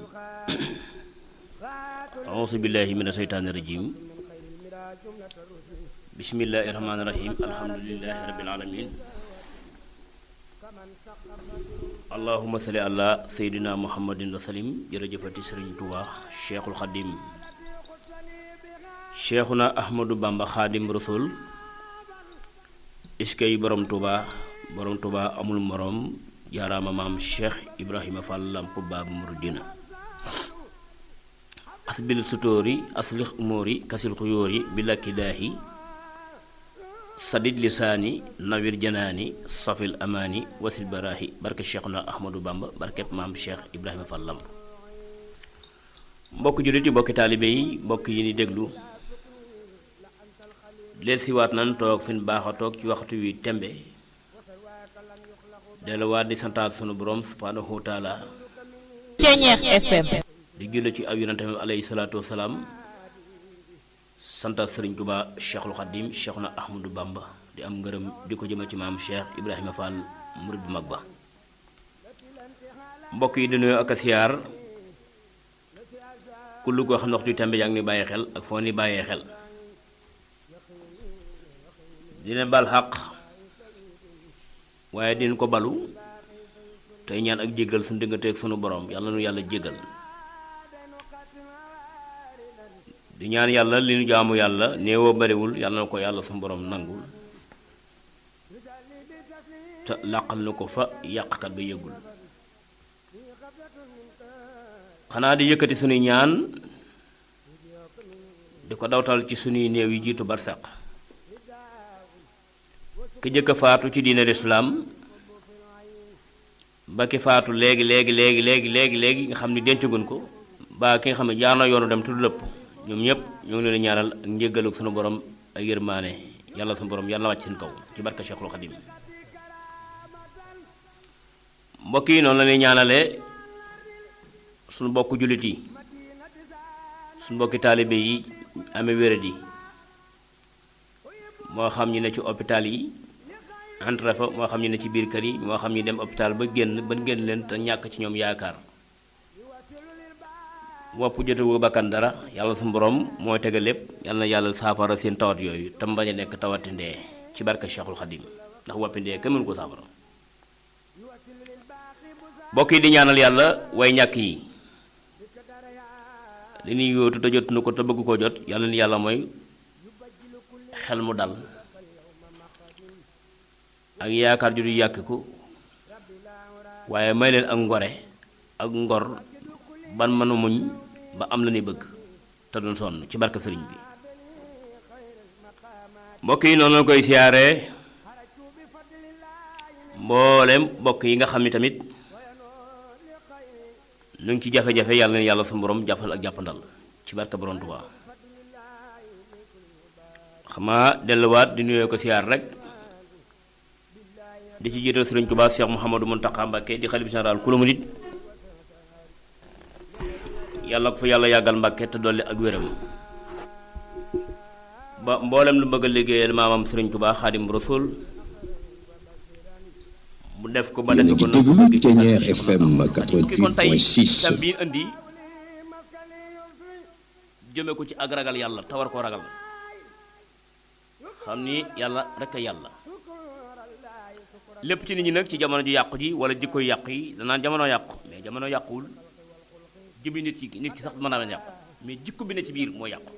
أعوذ بالله من الشيطان الرجيم بسم الله الرحمن الرحيم الحمد لله رب العالمين اللهم صل على سيدنا محمد وسلم jërëjëfati Sëriñ Tuubaa Cheikhul Xadim Cheikhuna Ahmadou Bamba Xaadim Rasul iskay borom Tuubaa borom Tuubaa amul morom jaaraama maam Cheikh Ibrahima Fall Lamp Baabu Muridina asbil sutóori aslix umóori kasil xuyóori bi lakki daahi sadid lisaani nawir janaani safil amaani wasil baraahi barke Cheikhuna Ahmadou Bamba barkeb maam Cheikh Ibrahima Fall Lamp mbokk jullit yi mbokki taalibe yi mbokk yi ni déglu leen siwaat nan toog fi ñu baax a toog ci waxtu wi tembe delluwaat di santaat sunu borom subhaanahu wa taala Ceñeex FM di julli ci aw yonentam alayhi salaatu wasalaam santaat sëriñ Tuubaa Cheikhul Xadim Cheikhuna Ahmadou Bamba di am ngërëm di ko jëme ci maam Cheikh Ibrahima Fall murid bu mag ba mbokk yi di nuyu ak a siyaar kullu koo xam ne waxtu tembe yaa ngi ni bàyyi xel ak foo ni bàyyee xel dina bal xaq waaye din ko balu tey ñaan ak jéggal suñu digganteeg sunu borom yàlla nu yàlla jéggal di ñaan yàlla li nu jaamu yàlla néewoo bariwul yàlla na ko yàlla sunu borom nangul te làqal na ko fa yàqkat ba yëgul xanaa di yëkkati sunuy ñaan di ko dawtal ci sunuy néew yi jiitu barsaq ki jëkk a faatu ci diine lislaam ba ki faatu léegi léegi léegi léegi léegi léegi nga xam ni dencagun ko ba ki nga xam ne jaar na yoonu dem tudd lëpp ñoom ñëpp ñoo ngi leen ñaanal ak njéggalu sunu borom ak yërmaane yàlla sunu borom yàlla wàcc seen kaw ci barka Cheikhul Xadim mbokk yi noonu la ñuy ñaanale sunu mbokku jullit yi sunu mbokki taalibe yi amee wéradi moo xam ñi ne ci hôpital yi entre fa moo xam ñi ne ci biir kër yi moo xam ñi dem hôpital ba génn ba génn leen te ñàkk ci ñoom yaakaar wopp jotewu bakkan dara yàlla su borom mooy tege lépp yàlla na yàlla saafara seen tawat yooyu te mbañ a nekk tawati ndee ci barka Cheikhul Xadim ndax woppi ndee kenn mënu ko saafara mbokk yi di ñaanal yàlla way ñàkk yi li ñuy yóotu te jot nu ko te bëgg koo jot yàlla ni yàlla mooy xel mu dal ak yaakaar ju du yàkkiku waaye may leen ak ngore ak ngor ban mënu muñ ba am la ni bëgg te duñ sonn ci barke sëriñ bi mbokk yi noonu la koy siyaaree mboolem mbokk yi nga xam ni tamit nu ngi ci jafe-jafe yàlla na yàlla su borom jàppal ak jàppandal ci barke borom Tuubaa xamaa delluwaat di nuyoo ko siyaar rek di ci jiital sëriñ Tuubaa Cheikh Mouhamadou Mountakha Mbacké di xalif général kulu murit yàlla ko fa yàlla yàggal Mbacké te dolli ak wéram ba mboolem lu bëgg a liggéeyal maamam sëriñ Tuubaa Xaadim Rasul mu def ko ba defe ko na ko déglu bëgg ci Thiéniere barke Cheikh FM ki kon tey 88.6 tam bi indi jëme ko ci ak ragal yàlla te war koo ragal xam ni yàlla rek a yàlla lépp ci nit ñi nag ci jamono ju yàqu ji wala jikko yu yàqu yi danaan jamono yàqu mais jamono yàquwul jëbi nit ki nit ki sax mën naa leen yàqu mais jikko bi ne ci biir moo yàqu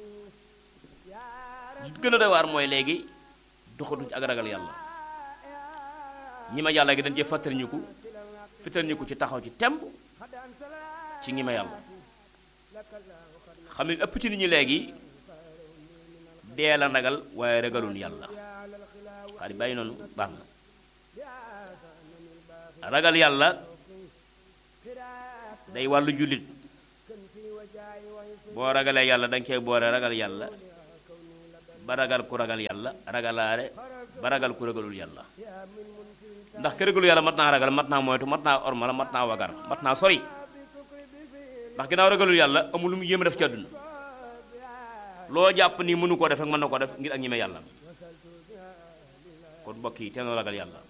li gën a doy waar mooy léegi doxatuñ ci ak ragal yàlla ñi ma yàlla gi dañ cee fàttali ñu ko fàttali ñu ko ci taxaw ci temb ci ñi ma yàlla xam ne ëpp ci nit ñi léegi dee la ragal waaye ragalun yàlla xaari bàyyi noonu baax na ragal yàlla day wàllu jullit boo ragalee yàlla danga cee boole ragal yàlla ba ragal ku ragal yàlla ragalaale ba ragal ku ragalul yàlla ndax ki ragalul yàlla mat naa ragal mat naa moytu mat naa ormala mat naa wagar mat naa sori ndax ginnaaw ragalul yàlla amul lu mu yéem a def ci àdduna loo jàpp ni mënu koo def rek mën na koo def ngir ak ñime yàlla kon mbokk yi teenoo ragal yàlla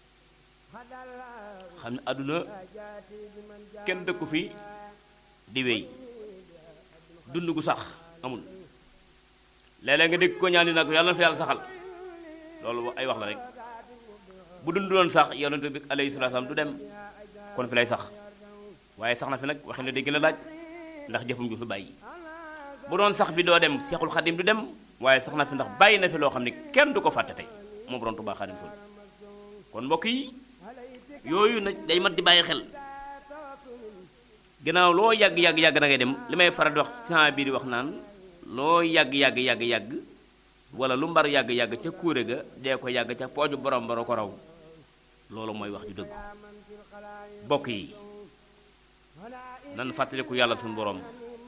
xam ne àdduna kenn dëkku fi di wéy dund gu sax amul léeg-léeg nga dégg ko ñaan ni nag yàlla na fi yàlla saxal loolu ay wax la rek bu dund doon sax yonent bi alayhi salaatu salaam du dem kon fi lay sax waaye sax na fi nag waxi na dégg la laaj ndax jëfum ju fi bàyyi bu doon sax fi doo dem seexul xadim du dem waaye sax na fi ndax bàyyi na fi loo xam ne kenn du ko fàtte tey moom borom Tuubaa xadim sol kon mbokk yi yooyu nag day mat di bàyyi xel ginnaaw loo yàgg yàgg yàgg da ngay dem li may faral di wax sama biir di wax naan loo yàgg yàgg yàgg yàgg wala lu mbar yàgg yàgg ca kuure ga dee ko yàgg ca pooju borom baro ko raw loolu mooy wax ju dëgg bokk yi nan fàttaliku yàlla suñu borom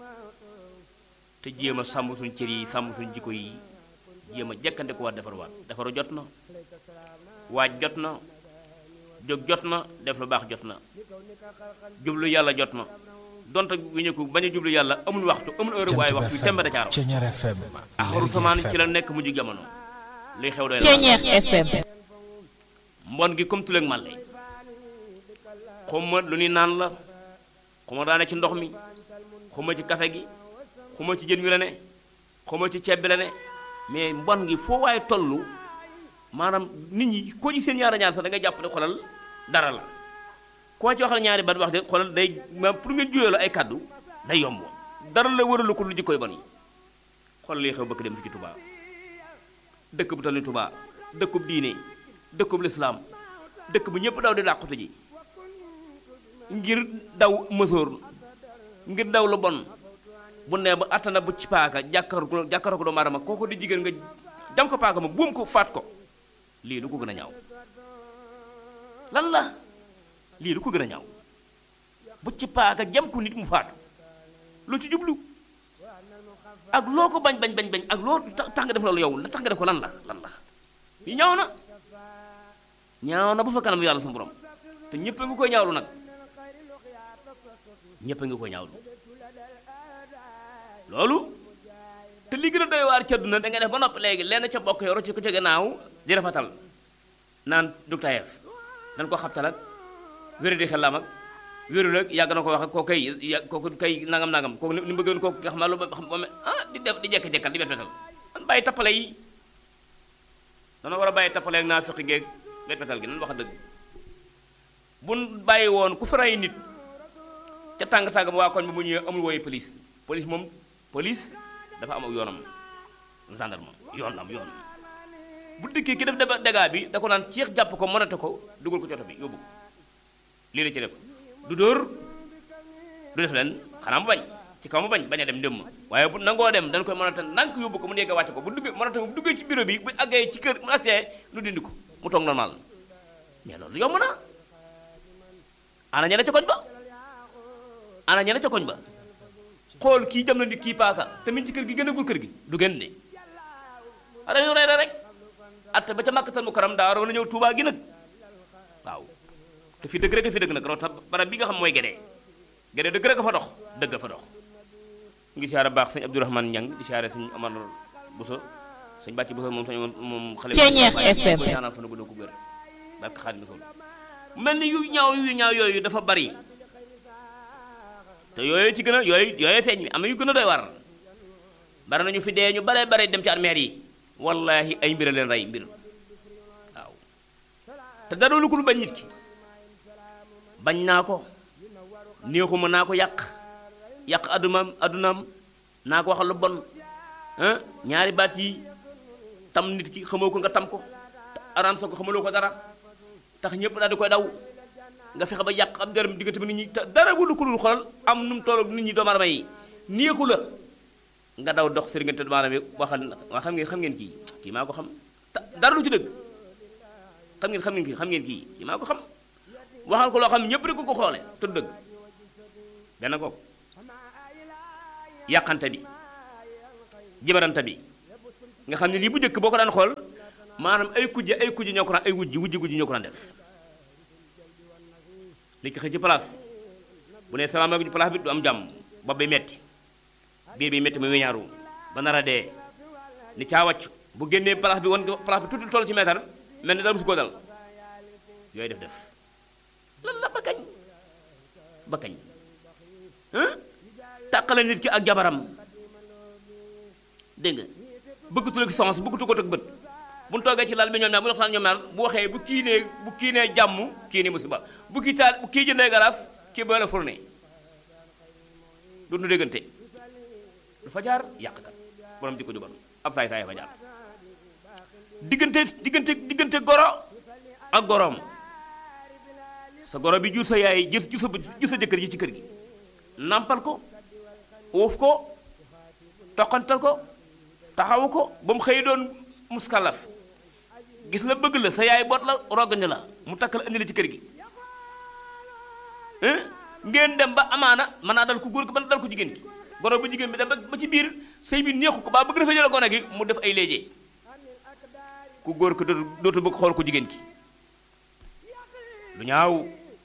te jéem a sàmm suñ cër yi sàmm suñ jikko yi jéem a jekkante ko waat defarwaat defaru jot na waaj jot na jóg jot na def lu baax jot na jublu yàlla jot na donte wi ñu ko bañ a jublu yàlla amul waxtu amul heure waaye waxtu yu tembe da caaro Thiéniere FM axaru samaan ci la nekk mujj jamono luy xew doy Thiéniere FM mbon gi comme tuleeg màlle xuma lu ni naan la xuma daane ci ndox mi xuma ci kafe gi xuma ci jën wi la ne xuma ci ceeb bi la ne mais mbon gi foo waaye tollu maanaam nit ñi koo ci seen ñaara ñaar sax da ngay jàpp ne xolal dara la koo ci waxal ñaari bat wax de xolal day ma pour nga juyoo la ay kàddu day yomb dara la wëralu ko lu jikkoy bon yi xoolal li xew bëkk dem fi ci Touba dëkk bu tal ni Touba dëkkub diine dëkkub lislaam dëkk bu ñëpp daw di làqutu ji ngir daw mësoor ngir daw lu bon bu nee ba attana bu ci paaka jàkkar ko jàkkar ko doomu aadama kooku di jigéen nga jam ko paaka ma buum ko faat ko lii lu ko gën a ñaaw lan la lii lu ko gën a ñaaw bu ci paaka jam ko nit mu faatu lu ci jublu ak loo ko bañ bañ bañ bañ ak loo tax tax nga def loolu yow la tax nga def ko lan la lan la lii ñaaw na ñaaw na ba fa kanam yàlla sa borom te ñëpp a ngi koy ñaawlu nag ñëpp a ngi koy ñaawlu loolu te li gën a doy waar ca àdduna da ngay def ba noppi léegi lenn ca bokk yoro ci ko ca gannaaw di rafetal naan dug tayeef dañ ko xabtal ak wéri di xelam ak wéru nag yàgg na ko wax ak koo kay ya kooku kay nangam nangam kooku ni mu bëggoon kooku nga xam lu ba xam ba ah di def di jekk-jekkal di bet-betal man bàyyi tappale yi dana war a bàyyi tappale ak naa fiqi geeg bet-betal gi nan wax dëgg buñ bàyyi woon ku faray nit ca tàng-tàng ba waa koñ bi mu ñëwee amul wooyu police police moom police dafa am ak yoonam gendarme yoon la am yoon bu dikkee ki def deba dégâts bi da ko naan ceex jàpp ko monate ko dugal ko ci oto bi yóbbu ko lii la ci def du dóor du def leen xanaa mu bañ ci kaw mu bañ bañ a dem ndëmm waaye bu nangoo dem dañ koy monate nank yóbbu ko mu nekk wàcce ko bu duggee monate bu duggee ci bureau bi bu àggee ci kër mu agsee nu dindi ko mu toog normal mais loolu yomb na ana ñene ca koñ ba ana ñene ca koñ ba xool kii jam na nit kii paaka tamit ci kër gi gën a gul kër gi du gën de ara ñu rey rek atte ba ca màkkatal mu karam daa waroon a ñëw tuubaa gi nag waaw te fi dëgg rek fi dëgg nag rawta barab bi nga xam mooy gédee gédee dëgg rek a fa dox dëgg a fa dox ngi siyaare baax sëñ Abdourahmane Ñang di siyaare sëñ Amar Bousso sëñ Bàcci Bousso moom sëñ moom xale Thiéniere FM ko ñaanal fa na gudd ko wér barke Xaadimu Rasuul mel ni yu ñaaw yu ñaaw yooyu dafa bari te yooyu ci gën a yooyu yooyu feeñ mi am na yu gën a doy war bari nañu fi dee ñu bare bare dem ci armeer yi wallahi ay mbir a leen rey mbir waaw te dara lu ko lu bañ nit ki bañ naa ko néexuma naa ko yàq yàq addunaam addunaam naa ko waxal lu bon ah ñaari baat yi tam nit ki xamoo ko nga tam ko araam sa ko xamaloo ko dara tax ñëpp daal di koy daw nga fexe ba yàq ab dërëm diggante bi nit ñi te dara wulu ko dul xoolal am nu mu toll nit ñi doomu aadama yi néexu la nga daw dox sëriñ te doomu aadama yi waxal waa xam ngeen xam ngeen kii kii maa ko xam te dara lu ci dëgg xam ngeen xam ngeen kii xam ngeen kii kii maa ko xam waxal ko loo xam ñëpp di ko ko xoole te du dëgg benn kooku yàqante bi jibarante bi nga xam ne lii bu njëkk boo ko daan xool maanaam ay kujje ay kujje ñoo ko daan ay wujji wujji wujji ñoo ko daan def li ki xëy ci place bu ne salaamaaleykum ci place bi du am jàmm bopp bi metti biir bi metti mu weñaaru ba nar a dee ni caa wàcc bu génnee place bi wan place bi tuuti toll ci meetar mel ni dara musu koo dal yooyu def def lan la ba kañ ba kañ tàqale nit ki ak jabaram dégg nga bëggatu la ki sens bëggatu ko tëg bët bu ñu toogee ci lal bi ñoom ñaar bu ñu waxtaan ñoom ñaar bu waxee bu kii nee bu kii nee jàmm kii nee musiba bu kii taal bu kii jëndee galaas kii booy la fourné du nu déggante du fa jaar yàqkat borom jikko ju bon ab saay saay fa jaar diggante diggante diggante goro ak goroom sa goro bi jur sa yaay jur jur sa jur sa jëkkër ji ci kër gi nampal ko uuf ko toqantal ko taxawu ko ba mu xëy doon muskalaf gis la bëgg la sa yaay boot la rogañ la mu takk la indi la ci kër gi ngeen dem ba amaana mën naa dal ku góor ki mën naa dal ku jigéen ki goro bu jigéen bi dem ba ci biir sëy bi neexu ko baa bëgg dafa jële gone gi mu def ay léejee ku góor ki dootu dootu bëgg xool ku jigéen ki lu ñaaw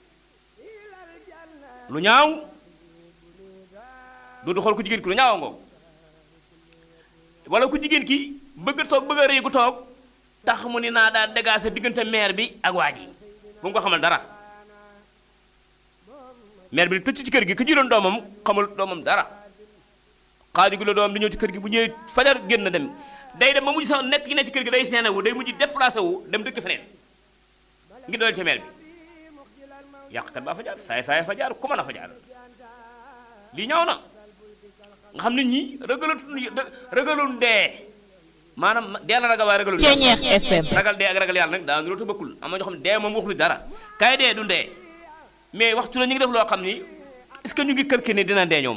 lu ñaaw dootu xool ku jigéen ki lu ñaaw ngoo wala ku jigéen ki bëgg toog bëgg a rëy gu toog tax mu ni naa daa dégaase diggante maire bi ak waa ji bu mu ko xamal dara maire bi di tëcc ci kër gi ku juróon doomam xamul doomam dara xaaju gi la doomam di ñëw ci kër gi bu ñëwee fajar génn dem day dem ba mujj sax nekk gi ne ci kër gi day seene wu day mujj déplacé wu dem dëkk feneen ngi dool ci maire bi yàqkat baa fa jaar saay saay fa jaar ku mën a fa jaar lii ñaaw na nga xam nit ñi ragalut ragalul dee maanaam dee la ragal waaye ragalul ragal dee ak ragal yàlla nag daa nuroo te bëkkul am na ñoo xam ne dee moom waxul dara kaay dee du dee mais waxtu la ñu ngi def loo xam ni est-ce que ñu ngi kër ni dina dee ñoom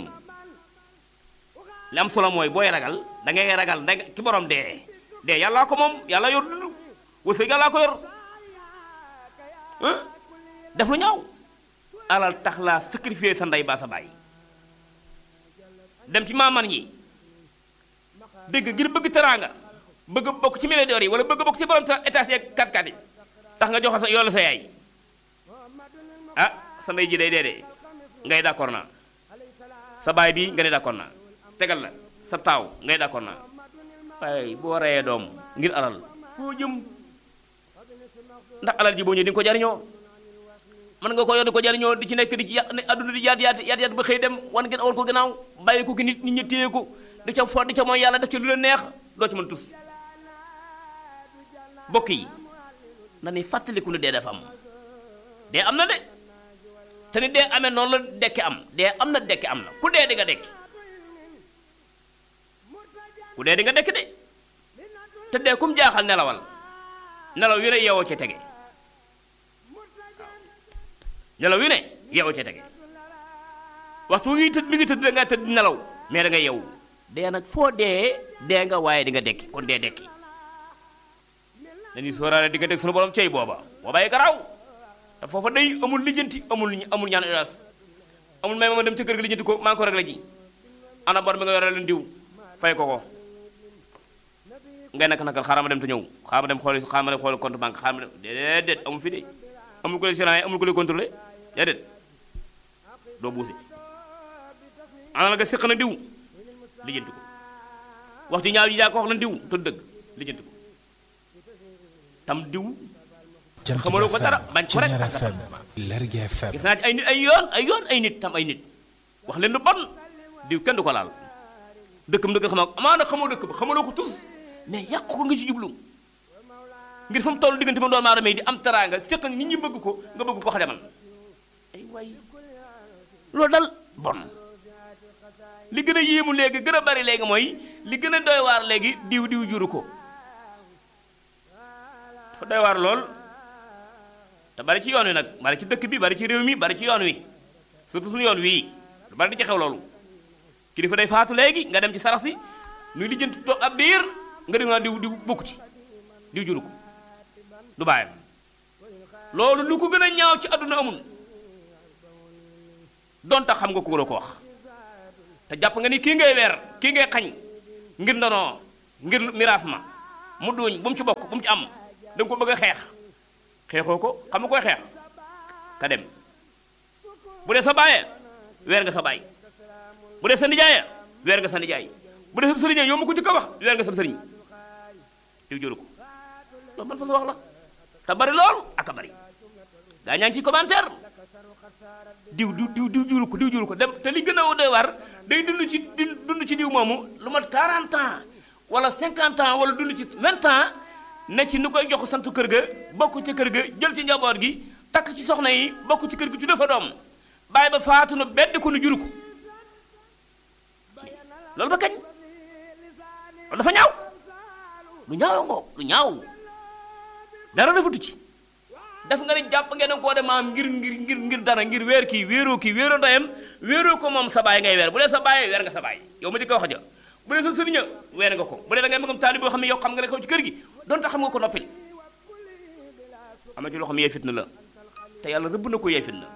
li am solo mooy booy ragal da ngay ragal da ki borom dee dee yàllaa ko moom yàlla yor dund wërsëg yàllaa ko yor def lu ñaaw alal tax laa sacrifier sa ndey baa sa bàyyi dem ci maaman yi dégg ngir bëgg teraanga bëgg bokk ci milliardaires yi wala bëgg bokk ci borom étage yeeg kat-kat yi tax nga joxe sa yoolu sa yaay ah sa ndey ji day dee dee ngay d'accord naa sa baay bi nga ne d'accord naa tegal la sa taaw ngay d'accord naa waaye boo reyee doom ngir alal foo jëm ndax alal ji boo ñëwee di nga ko jariñoo mën nga ko yor di ko jariñoo di ci nekk di ci yàq ne adduna di yaat yaat yaat yaat ba xëy dem wan ngeen awal ko gannaaw bàyyi ko ki nit nit ñi téye ko di ca fo di ca mooy yàlla def ci lu leen neex doo ci mën tus bokk yi na ni fàttaliku ne dee dafa am dee am na de te ni dee amee noonu la dekki am dee am na dekki am na ku dee di nga dekki ku dee di nga dekki de te dee kum jaaxal nelawal nelaw yu ne yeewoo ca tege nelaw yu ne yeewoo ca tege waxtu wi ngi tëdd mi ngi tëdd da ngaa tëdd nelaw mais da nga yeewu dee nag foo dee dee nga waaye di nga dekki kon dee dekki dañuy sóoraale di nga dégg sunu borom cey booba boobaay garaaw te foofa day amul lijjanti amul amul ñaan hélas amul may ma dem ca kër ga lijjanti ko maa ngi ko réglé ji ana bor bi nga yore leen diw fay ko ko ngay nak nakal xaaral ma dem te ñëw xaaral ma dem xooli xaaral ma dem xooli compte banque xaaral ma dem déedéet amul fi de amul ko lay gérant amul ko lay contrôlé déedéet doo buusi ana la nga séq na diw lijjanti ko wax ji ñaaw ji yaa ko wax na diw te dëgg lijjanti ko tam diw xamaloo ko dara bañ ko rek Ceñeer tax nga FM Lergui FM gis naa ci ay nit ay yoon ay yoon ay nit tam ay nit wax leen lu bon diw kenn du ko laal dëkkam dëkk xam amaana xamoo dëkk ba xamaloo ko tous mais yàq ko nga ci jublu ngir fa mu toll diggante ma doon aadama yi di am teraanga séq ak nit ñi bëgg ko nga bëgg ko xajamal ay waay loolu dal bon li gën a yéemu léegi gën a bari léegi mooy li gën a doy waar léegi diw diw juru ko dafa doy waar lool te bari ci yoon wi nag bari ci dëkk bi bari ci réew mi bari ci yoon wi surtout suñu yoon wii lu bari di ci xew loolu kilifa day faatu léegi nga dem ci sarax si nuy lijjanti toog ab biir nga di nga diw diw bokku ci diw juru ko du bàyyam loolu lu ko gën a ñaaw ci àdduna amul donte xam nga ko la ko wax te jàpp nga ni kii ngay weer kii ngay xañ ngir ndonoo ngir miraas ma mu duñ bu mu ci bokk bu mu ci am da nga ko bëgg a xeex xeexoo ko xam nga koy xeex ka dem bu dee sa bàyyee weer nga sa bàyyi bu dee sa nijaayee weer nga sa nijaay bu dee sa sëriñee yow ma ko jëkk a wax weer nga sa sëriñ diw jëru ko loolu man fa sa wax la te bari lool ak a bari gaa ñaa ngi ci commentaire diw diw diw diw juru ko diw juru ko dem te li gën a doy war day dund ci dund ci diw moomu lu mat 40 ans wala 50 ans wala dund ci 20 ans ne ci ni koy jox santu kër ga bokk ci kër ga jël ci njaboot gi takk ci soxna yi bokk ci kër gi tudde fa doom bàyyi ba faatu na bedd ko nu juru ko loolu ba kañ loolu dafa ñaaw lu ñaaw ngoo lu ñaaw dara defatu ci def nga ne jàpp ngeen koo dem maam ngir ngir ngir ngir dara ngir weer kii wéeroo kii wéeroo ndeyam wéeroo ko moom sa baay ngay weer bu dee sa baay weer nga sa baay yow ma di ko wax ja bu dee sa sëriña weer nga ko bu dee da ngay bëggam taali boo xam ne yow xam nga ne xew ci kër gi donte xam nga ko noppil am na ci loo xam ne yee fitna la te yàlla rëbb na ko yee fitna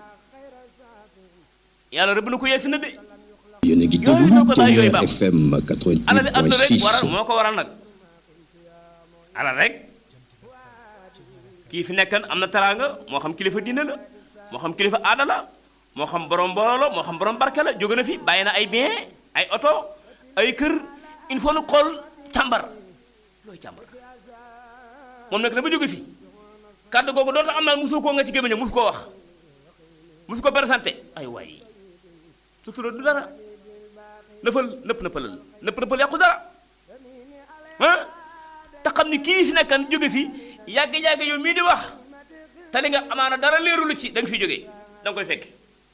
yàlla rëbb na ko yee fitna de yéen a ngi yooyu ñoo ko bàyyi yooyu déglu baax FM alal li àdduna rek waral 88.6 moo ko waral nag alal rek kii fi nekkan am na teraanga moo xam kilifa diine la moo xam kilifa aada la moo xam borom mbooloo la moo xam borom barke la jóge na fi bàyyi na ay bien ay oto ay kër il faut nu xool càmbar looy càmbar moom nekk na ba jóge fi kàddu googu doonte am naa musu koo nga ci gémmiñam musu koo wax musu ko présenté ay waay sutura du dara nëppal nëpp nëppalal nëpp nëppal yàqu dara ah te xam ni kii fi nekkan jóge fi yàgg-yàgg yow mii di wax te li nga amaana dara leeru lu ci da nga fiy jógee da nga koy fekk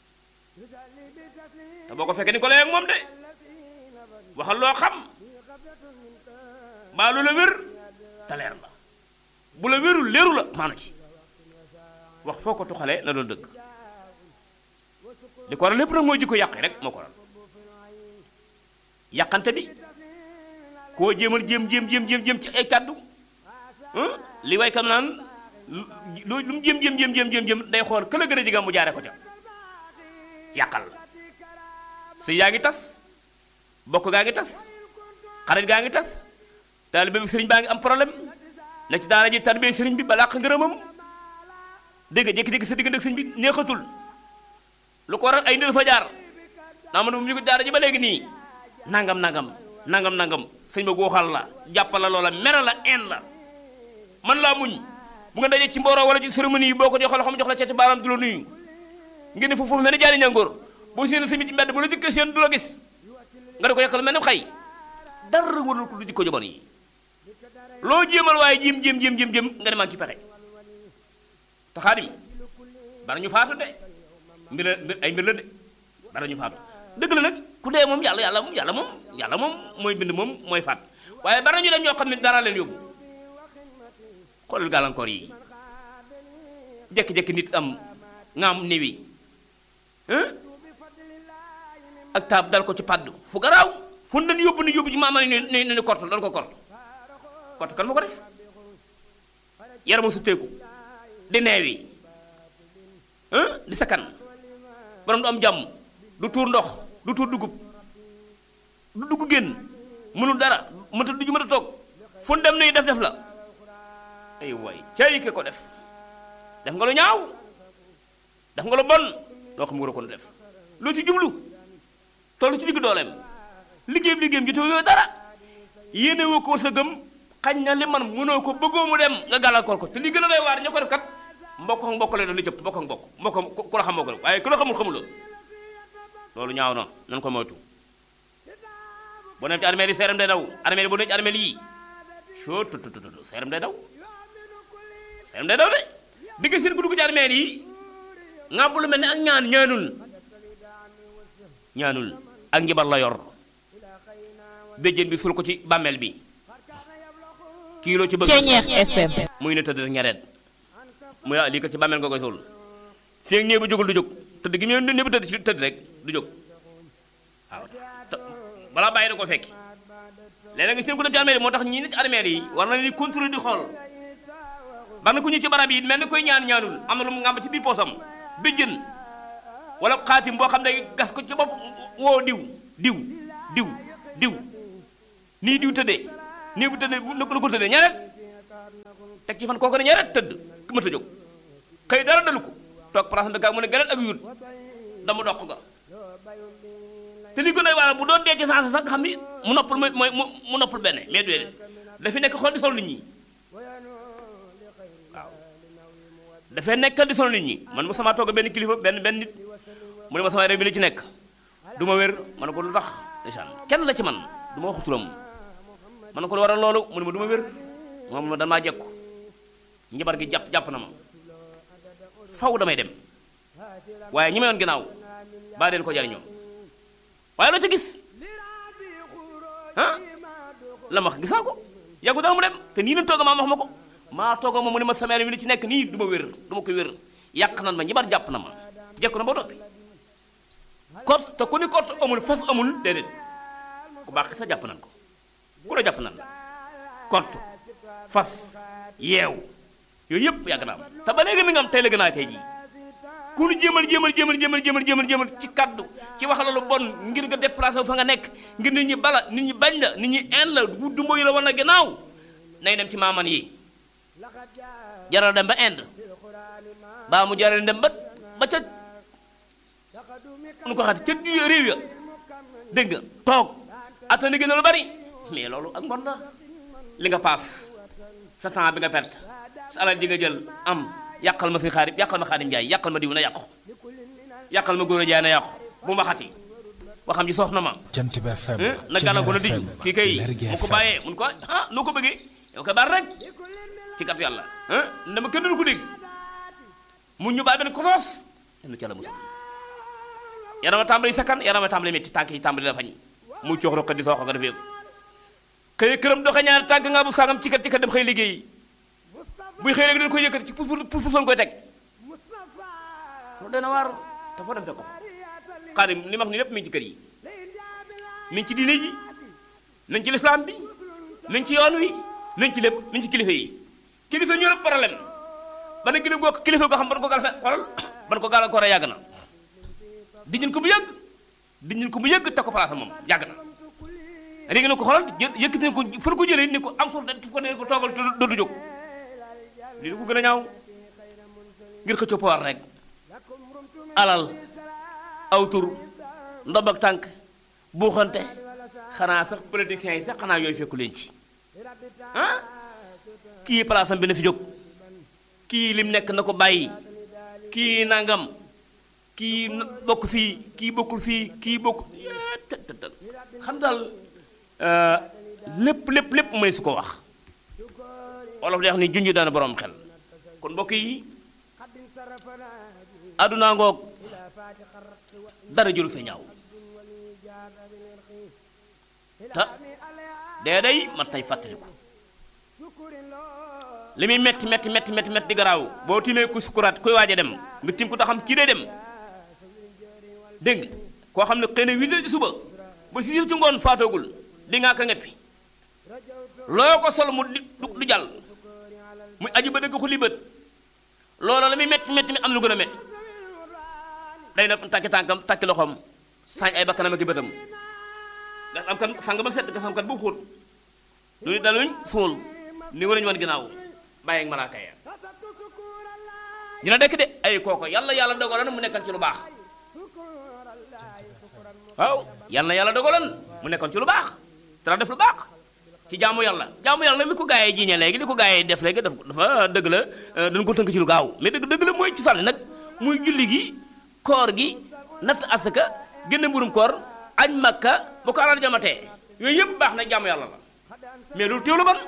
te boo ko fekkee ni ko lay ak moom de waxal loo xam baa lu la wér te leer la bu la wérul leeru la maanu ci wax foo ko tuxalee na doon dëgg li ko waral lépp nag mooy jikko yàq rek moo ko waral yàqante bi koo jéemal jéem jéem jéem jéem jéem ci ay kàddu ah li way kam naan lu lu mu jéem jéem jéem jéem jéem jéem day xool këla gën a jigam mu jaare ko ca yàqal la sëy yaa ngi tas bokk gaa ngi tas xarit gaa ngi tas taalibe bi sëriñ baa ngi am problème na ci daara ji taalibe sëriñ bi ba làq ngërëmam dégg nga jékki-jékki sa diggante ak sëriñ bi neexatul lu ko waral ay nit dafa jaar naa ma ne mu ñu ko daara ji ba léegi nii nangam nangam nangam nangam sëñ ba gooxal la jàppal la loola mere la en la man laa muñ bu nga dajee ci mbooroo wala ci cérémonie yi boo ko joxee loxo mu jox la ceeti baaraam du la nuyu ngeen ne foofu foofu mel ni jaari ñangoor boo séen sëñ bi ci mbedd bu la jëkkee seen du la gis nga di ko yàqal mel ni xay dara warul ko lu jikko jamono yi loo jéemal waaye jéem jéem jéem jéem jéem nga ne maa ngi ci pexe te xaadim bari ñu faatu de mbir la mbir ay mbir la de bari ñu faatu dëgg la nag ku dee moom yàlla yàlla moom yàlla moom yàlla moom mooy bind moom mooy faat waaye bari ñu dem ñoo xam ne dara leen yóbbu xoolal gàllankoor yi jékki-jékki nit am nga am niwi ak taab dal ko ci paddu fu garaaw fu ñu dañ yóbbu ni yóbbu ci maama ni ni ni kort dañ ko kort kort kan ma ko def yarama su teeku di neewi di sakkan borom du am jàmm du tuur ndox du tuur dugub du dugg génn mënul dara mënta du ju mën a toog fu ñu dem nii def def la ay waay cay ke ko def def nga lu ñaaw def nga lu bon loo xam nga war a ko def loo ci jublu toll ci digg dooleem liggéey bi liggéeyam jotee yooyu dara yéene woo ko sa gëm xañ na li man mënoo ko bëggoo mu dem nga gàllankoor ko te li gën a doy waar ña ko def kat mbokk ak mbokk lay doon li jëpp mbokk ak mbokk mbokk ku- ku la xam moo ko rek waaye ku la xamul xamuloo loolu ñaaw na nan ko moytu boo dem ci armée yi seeram day daw armée yi boo dem ci armée yi soo tut tut tut seeram day daw seeram day daw de digg seen ku dugg ci armée yi ngàbbu lu mel ne ak ñaan ñaanul ñaanul ak njibar la yor béjjén bi sul ko ci bàmmeel bi kii loo ci bëgg Ceeñeex FM. muy ne tëdd rek ñareet muy ah lii kat ci bàmmeel nga koy suul fii ak ñëw bi jógul du jóg tëdd gi mu ne ñëpp tëdd ci tëdd rek du jóg waaw te balaa bàyyi da ko fekki léeg-léeg nga seen ko dem ci armée yi moo tax ñii ne ci armée yi war na ni contrôler di xool bari na ku ñu ci barab yi mel ni koy ñaan ñaanul am na lu mu ngàmb ci biir poosam béjjën wala xaatim boo xam ne gas ko ci bopp woo diw diw diw diw nii diw tëddee nii bu tëddee na ko tëddee ñaareel teg ci fan kooku ne ñaareel tëdd ku mënta jóg xëy dara dalu ko toog place bi gaa mu ne gënal ak yuut dama doq ga te li gën a waral bu doon dee ci sansa sax nga xam ni mu noppal mooy mooy mu- mu noppal benn mais déedéet dafi nekk xool di sol nit ñi waaw dafay nekk di sol nit ñi man mu sama toog benn kilifa benn benn nit mu ne ma sama réew mi li ci nekk du ma wér ma ne ko lu tax ndeysaan kenn la ci man du ma wax turam ma ne ko lu waral loolu mu ne ma du ma wér moom ma damaa jekku njabar gi jàpp jàpp na ma faw damay dem waaye ñi ma yoon ginnaaw baa leen ko jariñoo waaye loo ca gis ah la ma wax gisaa ko yàggu dara mu dem te nii lañ toog maa wax ma ko maa toog ma mu ne ma sama yaram wi li ci nekk nii du ma wér du ma ko wér yàq nan ma ñibar jàpp na ma jekku na ba doppi kot te ku ni kot amul fas amul déedéet ku baax sa jàpp nan ko ku la jàpp nan la kot fas yeew yooyu yëpp yàgg na am te ba léegi mi nga am tey la gën a tey jii ku nu jéemal jéemal jéemal jéemal jéemal jéemal jéemal ci kaddu ci wax la lu bon ngir nga déplacé wu fa nga nekk ngir nit ñi bala nit ñi bañ la nit ñi en la du mboyu la wan a gannaaw nay dem ci maaman yi jaral dem ba Inde baa mu jaral dem ba ba ca nu ko xat ca du- réew ya dégg nga toog attani gën a lu bari mais loolu ak mbon la li nga paas sa temps bi nga perte sa alal ji nga jël am yàqal ma si xaarim yàqal ma xaarim jaay yàqal ma diw na yàqu yàqal ma góor a jaay na yàqu bu ma xati waxam ji sox na ma Jant bi FM eh, na gàllan ko na Ceeñeer diju FM, kii kay Lergui mu ko FM. bàyyee mun ko ah noo ko bëggee yow koy baal rek ci kat yàlla ah dama kenn du ko dégg mu ñu bàyyi benn kotoos yenn ci yàlla musul yarama tàmbali sakkan yarama tàmbali métti tànk yi tàmbali la fañ mu coox roqe di soox ko defee xëy këram doxe ñaari tànk nga bu sangam ci kat ci kat dem xëy liggéey buy xëy rek dañ koy yëkkati ci pour pour pour koy teg loolu dana waar te foo dem fekk ko fa xaarim li ma wax ni lépp mi ngi ci kër yi mi ngi ci diine ji mi ngi ci lislaam bi mi ngi ci yoon wi mi ngi ci lépp mi ngi ci kilifa yi kilifa ñu rëpp problème ba ne kilifa goo kilifa goo xam ban ko gal fe xolal ban ko gàllankoor a yàgg na diñu ko bu yëgg diñu ko bu yëgg te ko place moom yàgg na léegi na ko xoolal jë yëkkati ko fa ko jëlee ni ko am ko def ko ne ko toogal te dootu jóg lii du ko gën a ñaaw ngir xëccoo pouvoir rek alal aw tur ndob ak tànk buuxante xanaa sax politiciens yi sax xanaa yooyu fekku leen ci ah kii place am bi na fi jóg kii lim nekk na ko bàyyi kii nangam kii na- bokk fii kii bokkul fii kii bokk yee tët tët tët. xam daal euh, lépp lépp lépp mëne su ko wax olof day wax ni junj daana borom xel kon mbokk yi àdduna ngoog dara jëlu fe ñaaw te dee day mat nay fàttaliku li muy metti metti metti metti metti di garaaw boo timee ku sukuraat kuy waaj a dem nga tim ko taxam kii day dem dégg nga koo xam ne xëy na huit heures ci suba ba six heures ci ngoon faatoogul di ngaa ka ngeppi loo ko sol mu di du du jàll muy aju ba dëgg xuli bët loola la muy metti metti mi am lu gën a metti day na takki tànkam takki loxoom sañ ay bakkanam ak i bëtam nga am kan sang ba set nga sam kan bu xóot lu ni daluñ suul ni warañu wan ginnaaw bàyyi ak malaaka ya dina dekk de ay kooko yàlla yàlla dogaloon mu nekkan ci lu baax waaw yàlla yàlla dogaloon mu nekkoon ci lu baax dara def lu baax ci jaamu yàlla jaamu yàlla li ko gaayee jiiñee léegi li ko gaayee def léegi daf dafa dëgg la dañ ko tënk ci lu gaaw mais dëgg dëgg la mooy ci sànni nag muy julli gi koor gi natt asaka génne mburum koor añ makka bu ko alal jamatee yooyu yëpp baax na jaamu yàlla la mais loolu teewlu ban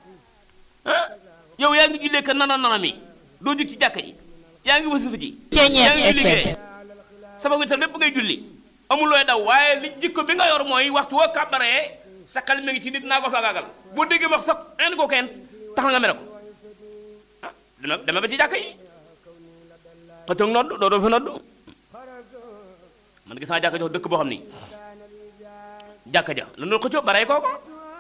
ah yow yaa ngi jullee ka nana nana mi doo jug ci jàkka ji yaa ngi wasifa ji yaa ngi julli sama witar lépp ngay julli amul looy daw waaye li jikko bi nga yor mooy waxtu woo kàbbaree sa xel mi ngi ci nit naa ko faagaagal boo déggee wax sax indi ko kenn tax na nga mere ko ah dama dama ba ci jàkka yi xëccoog nodd doo doo fi nodd man gis naa jàkka jox dëkk boo xam ni jàkka ja la doon xëccoo ba rey kooko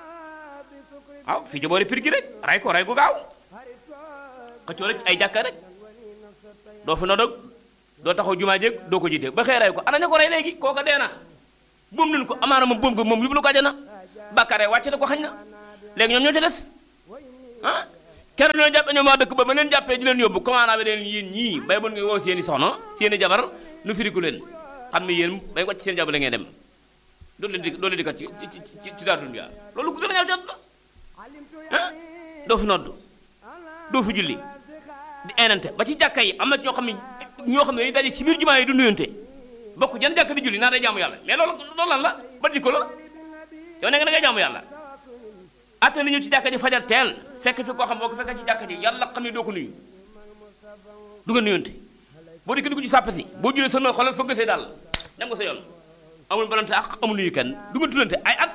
waaw fii ci boori pir gi rek rey ko rey ko gaaw xëccoo rek ay jàkka rek doo fi nodd doo taxaw jumaa jéeg doo ko jiite ba xëy rey ko ana ña ko rey léegi kooka dee na boom nañu ko amaana moom boom ko moom yóbbu na ko àjjana bàkkaare wàcc na ko xañ na léegi ñoom ñoo ci des ah keroog ñoo jàppe ñoom waa dëkk ba ma leen jàppee di leen yóbbu commandant bi leen yéen ñii bay bon nga woo seen i soxna seen i jabar nu firiku leen xam ne yéen bay wàcc seen jabar la ngeen dem doolu leen di doolu leen di kat ci ci ci ci daal dunya loolu ku gën a ñaaw jot na ah doo fi nodd doo fi julli di enante ba ci jàkka yi am na ñoo xam ne ñoo xam ne dañuy daje ci biir jumaa yi du nuyonte bokk jan jàkk di julli naa day jaamu yàlla mais loolu loolu lan la ba jikko la yow ne nga da ngay jaamu yàlla atte li ñu ci jàkka ji fajar teel fekk fi koo xam boo ko fekkee ci jàkka ji yàlla xam ne doo ko nuyu du nga nuyonte boo dikkee dugg ci sàppe si boo jullee sa noo xoolal fa gësee daal dem nga sa yoon amul balante ak amul nuyu kenn du nga tuddante ay at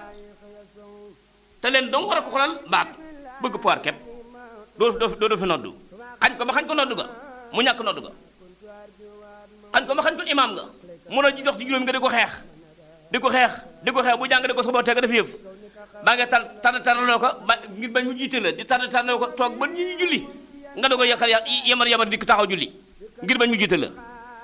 te leen dong war a ko xoolal baat bëgg poir képp doo doo doo fi noddu xañ ko ba xañ ko noddu ga mu ñàkk noddu ga xañ ko ba xañ ko imaam nga mun a jox ci juróom nga di ko xeex di ko xeex di ko xeex bu jàng di ko soboo teg def yëf baa nga tar tar taraloo ko ba ngir bañ mu jiite la di tar taraloo ko toog ba ñu ñu julli nga doog a yàqal yemar yemar di taxaw julli ngir bañ mu jiite la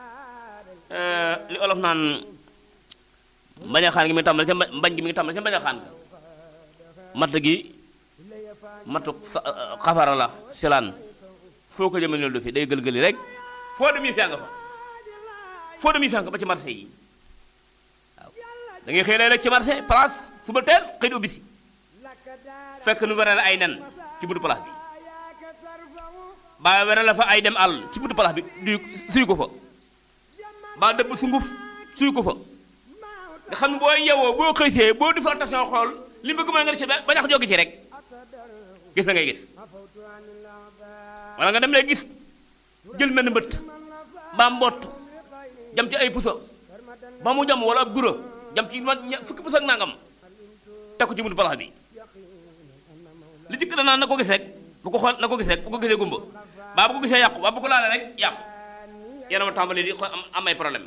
li olof naan mbañ a xaan gi mi ngi tàmbale ca mbañ gi mi ngi tàmbale ca mbañ a xaan ga matt gi matu xafara la silaan foo ko jëmale du fi day gëlgëli rek foo dem yi fi nga fa foo dem yi fi nga ba ci marché yi waaw da ngay xëy rek ci marché place suba teel xëy di ubbi si fekk nu were la ay nen ci buntu place bi ba were la fa ay dem àll ci buntu place bi du suy ko fa ba dëbb sunguf suy ko fa nga xam ne boo yewoo boo xëysee boo defal attention xool li bëgg mooy nga def ci ba ñax jóge ci rek gis na ngay gis wala nga dem lay gis jël mel ni mbëtt ba mbott jam ci ay puso ba mu jam wala ab guro jam ci ma fukki puso ak nangam teg ko ci buntu palaas bi li jëkk danaan na ko gis rek bu ko xool na ko gis rek bu ko gisee gumba baa bu ko gisee yàqu baa bu ko laalee rek yàqu yéen a tàmbali di am ay problème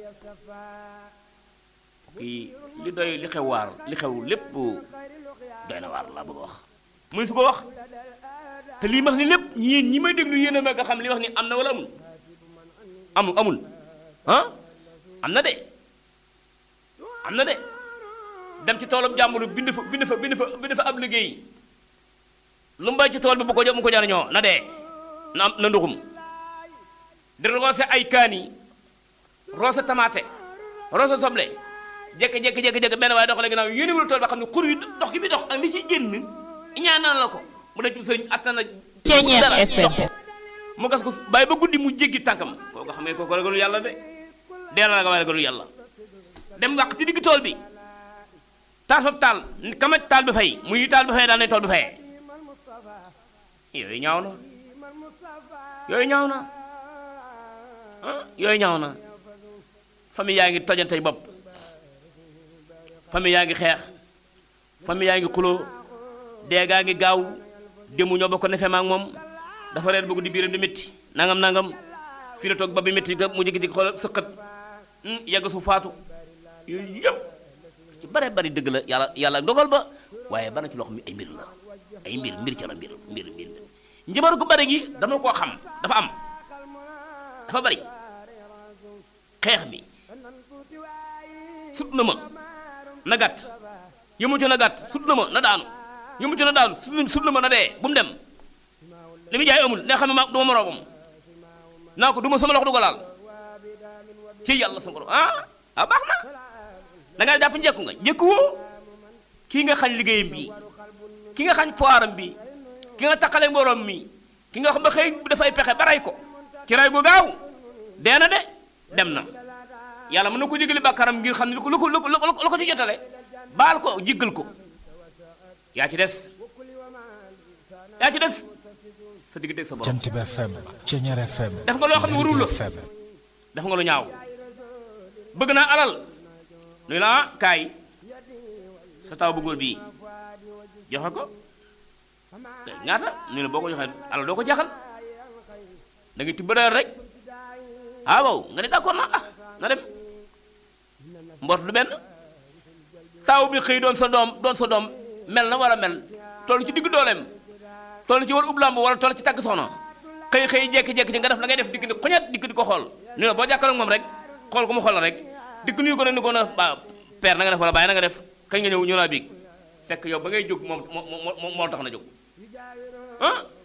kii li doy li xew waar li xew lépp doy na waar laa bëgg a wax muy su ko wax te lii wax ni lépp yéen ñi may déglu yéen a ma nga xam li wax ni am na wala amul amul amul ah am na de am na de dem ci toolam jàmbur bind fa bind fa bind fa bind fa ab liggéey lu mu bay ci tool bi bu ko jox mu ko jariñoo na dee na am na nduxum di roose ay kaani roose tamaate roose soble jékki jékki jékki jékki benn waaye doxale ginnaaw yéenewul tool ba xam ne xur wi dox gi bi dox ak li ci génn ñaanal la ko mu ne ci sëriñ attana Ceeñeer FM mu gas ko bàyyi ba guddi mu jéggi tànkam koo ko xamee kooku ragalul yàlla de dee la nga waaye ragalul yàlla dem wàq ci digg tool bi taal fab taal kamaj taal bi fay muy taal bi fay daal ne tool bi fayee yooyu ñaaw na yooyu ñaaw na ah yooyu ñaaw na famille yaa ngi tojantey bopp famille yaa ngi xeex famille yaa ngi xuloo dee gaa ngi gaaw dému ñoo bokk nefe maak moom dafa reer bëgg di biiram di métti nangam nangam fii la toog ba bi métti ga mu jékki-jékki xoolal sëqat yàgg su faatu yooyu yëpp ci bare bari dëgg la yàlla yàlla dogal ba waaye bana ci loo xam ne ay mbir la ay mbir mbir ca la mbir mbir mbir njabaru ko bari gi dama koo xam dafa am dafa bari xeex mi sut na ma na gàtt yëmu ci na gàtt sut na ma na daanu yëmu ci na daanu sut na ma na dee bu mu dem li muy jaay amul ne xam ne ma du ma moroomam naa ko du ma sama loxo du ko laal ci yàlla sa borom ah ah baax na da ngaa jàpp njekku nga njekku woo kii nga xañ liggéeyam bii ki nga xañ poiram bi ki nga taqale mborom mi ki nga xam ba xëy dafay pexe ba rey ko ci rey gu gaaw dee na de dem na yàlla mën na ko jégali bàkkaaram ngir xam ne lu ko lu ko lu ko lu ko ci jotale baal ko jéggal ko yaa ci des yaa ci des sa digg sa borom Jant bi FM Ceñeer FM def nga loo xam ne warul la FM def nga lu ñaaw bëgg naa alal nuy la ah kaay sa taw bu góor bii joxe ko te ñaata ñu ne boo ko joxee alal doo ko jaxal da ngay tibb rek ah waaw nga ne d'accord na ah na dem mbort du benn taw bi xëy doon sa doom doon sa doom mel na war a mel toll ci diggu dooleem toll ci war ub lamb wala toll ci tàgg soxna xëy xëy jekki-jekki di nga def la ngay def dikk ni xoñet dikk di ko xool ni la boo jàkkaarloog moom rek xool ko mu xool la rek dikk nuyu ko ne ni ko na ba père na nga def wala bàyyi na nga def kañ nga ñëw ñëw naa biig fekk yow ba ngay jóg moom moo moo moo tax na jóg ah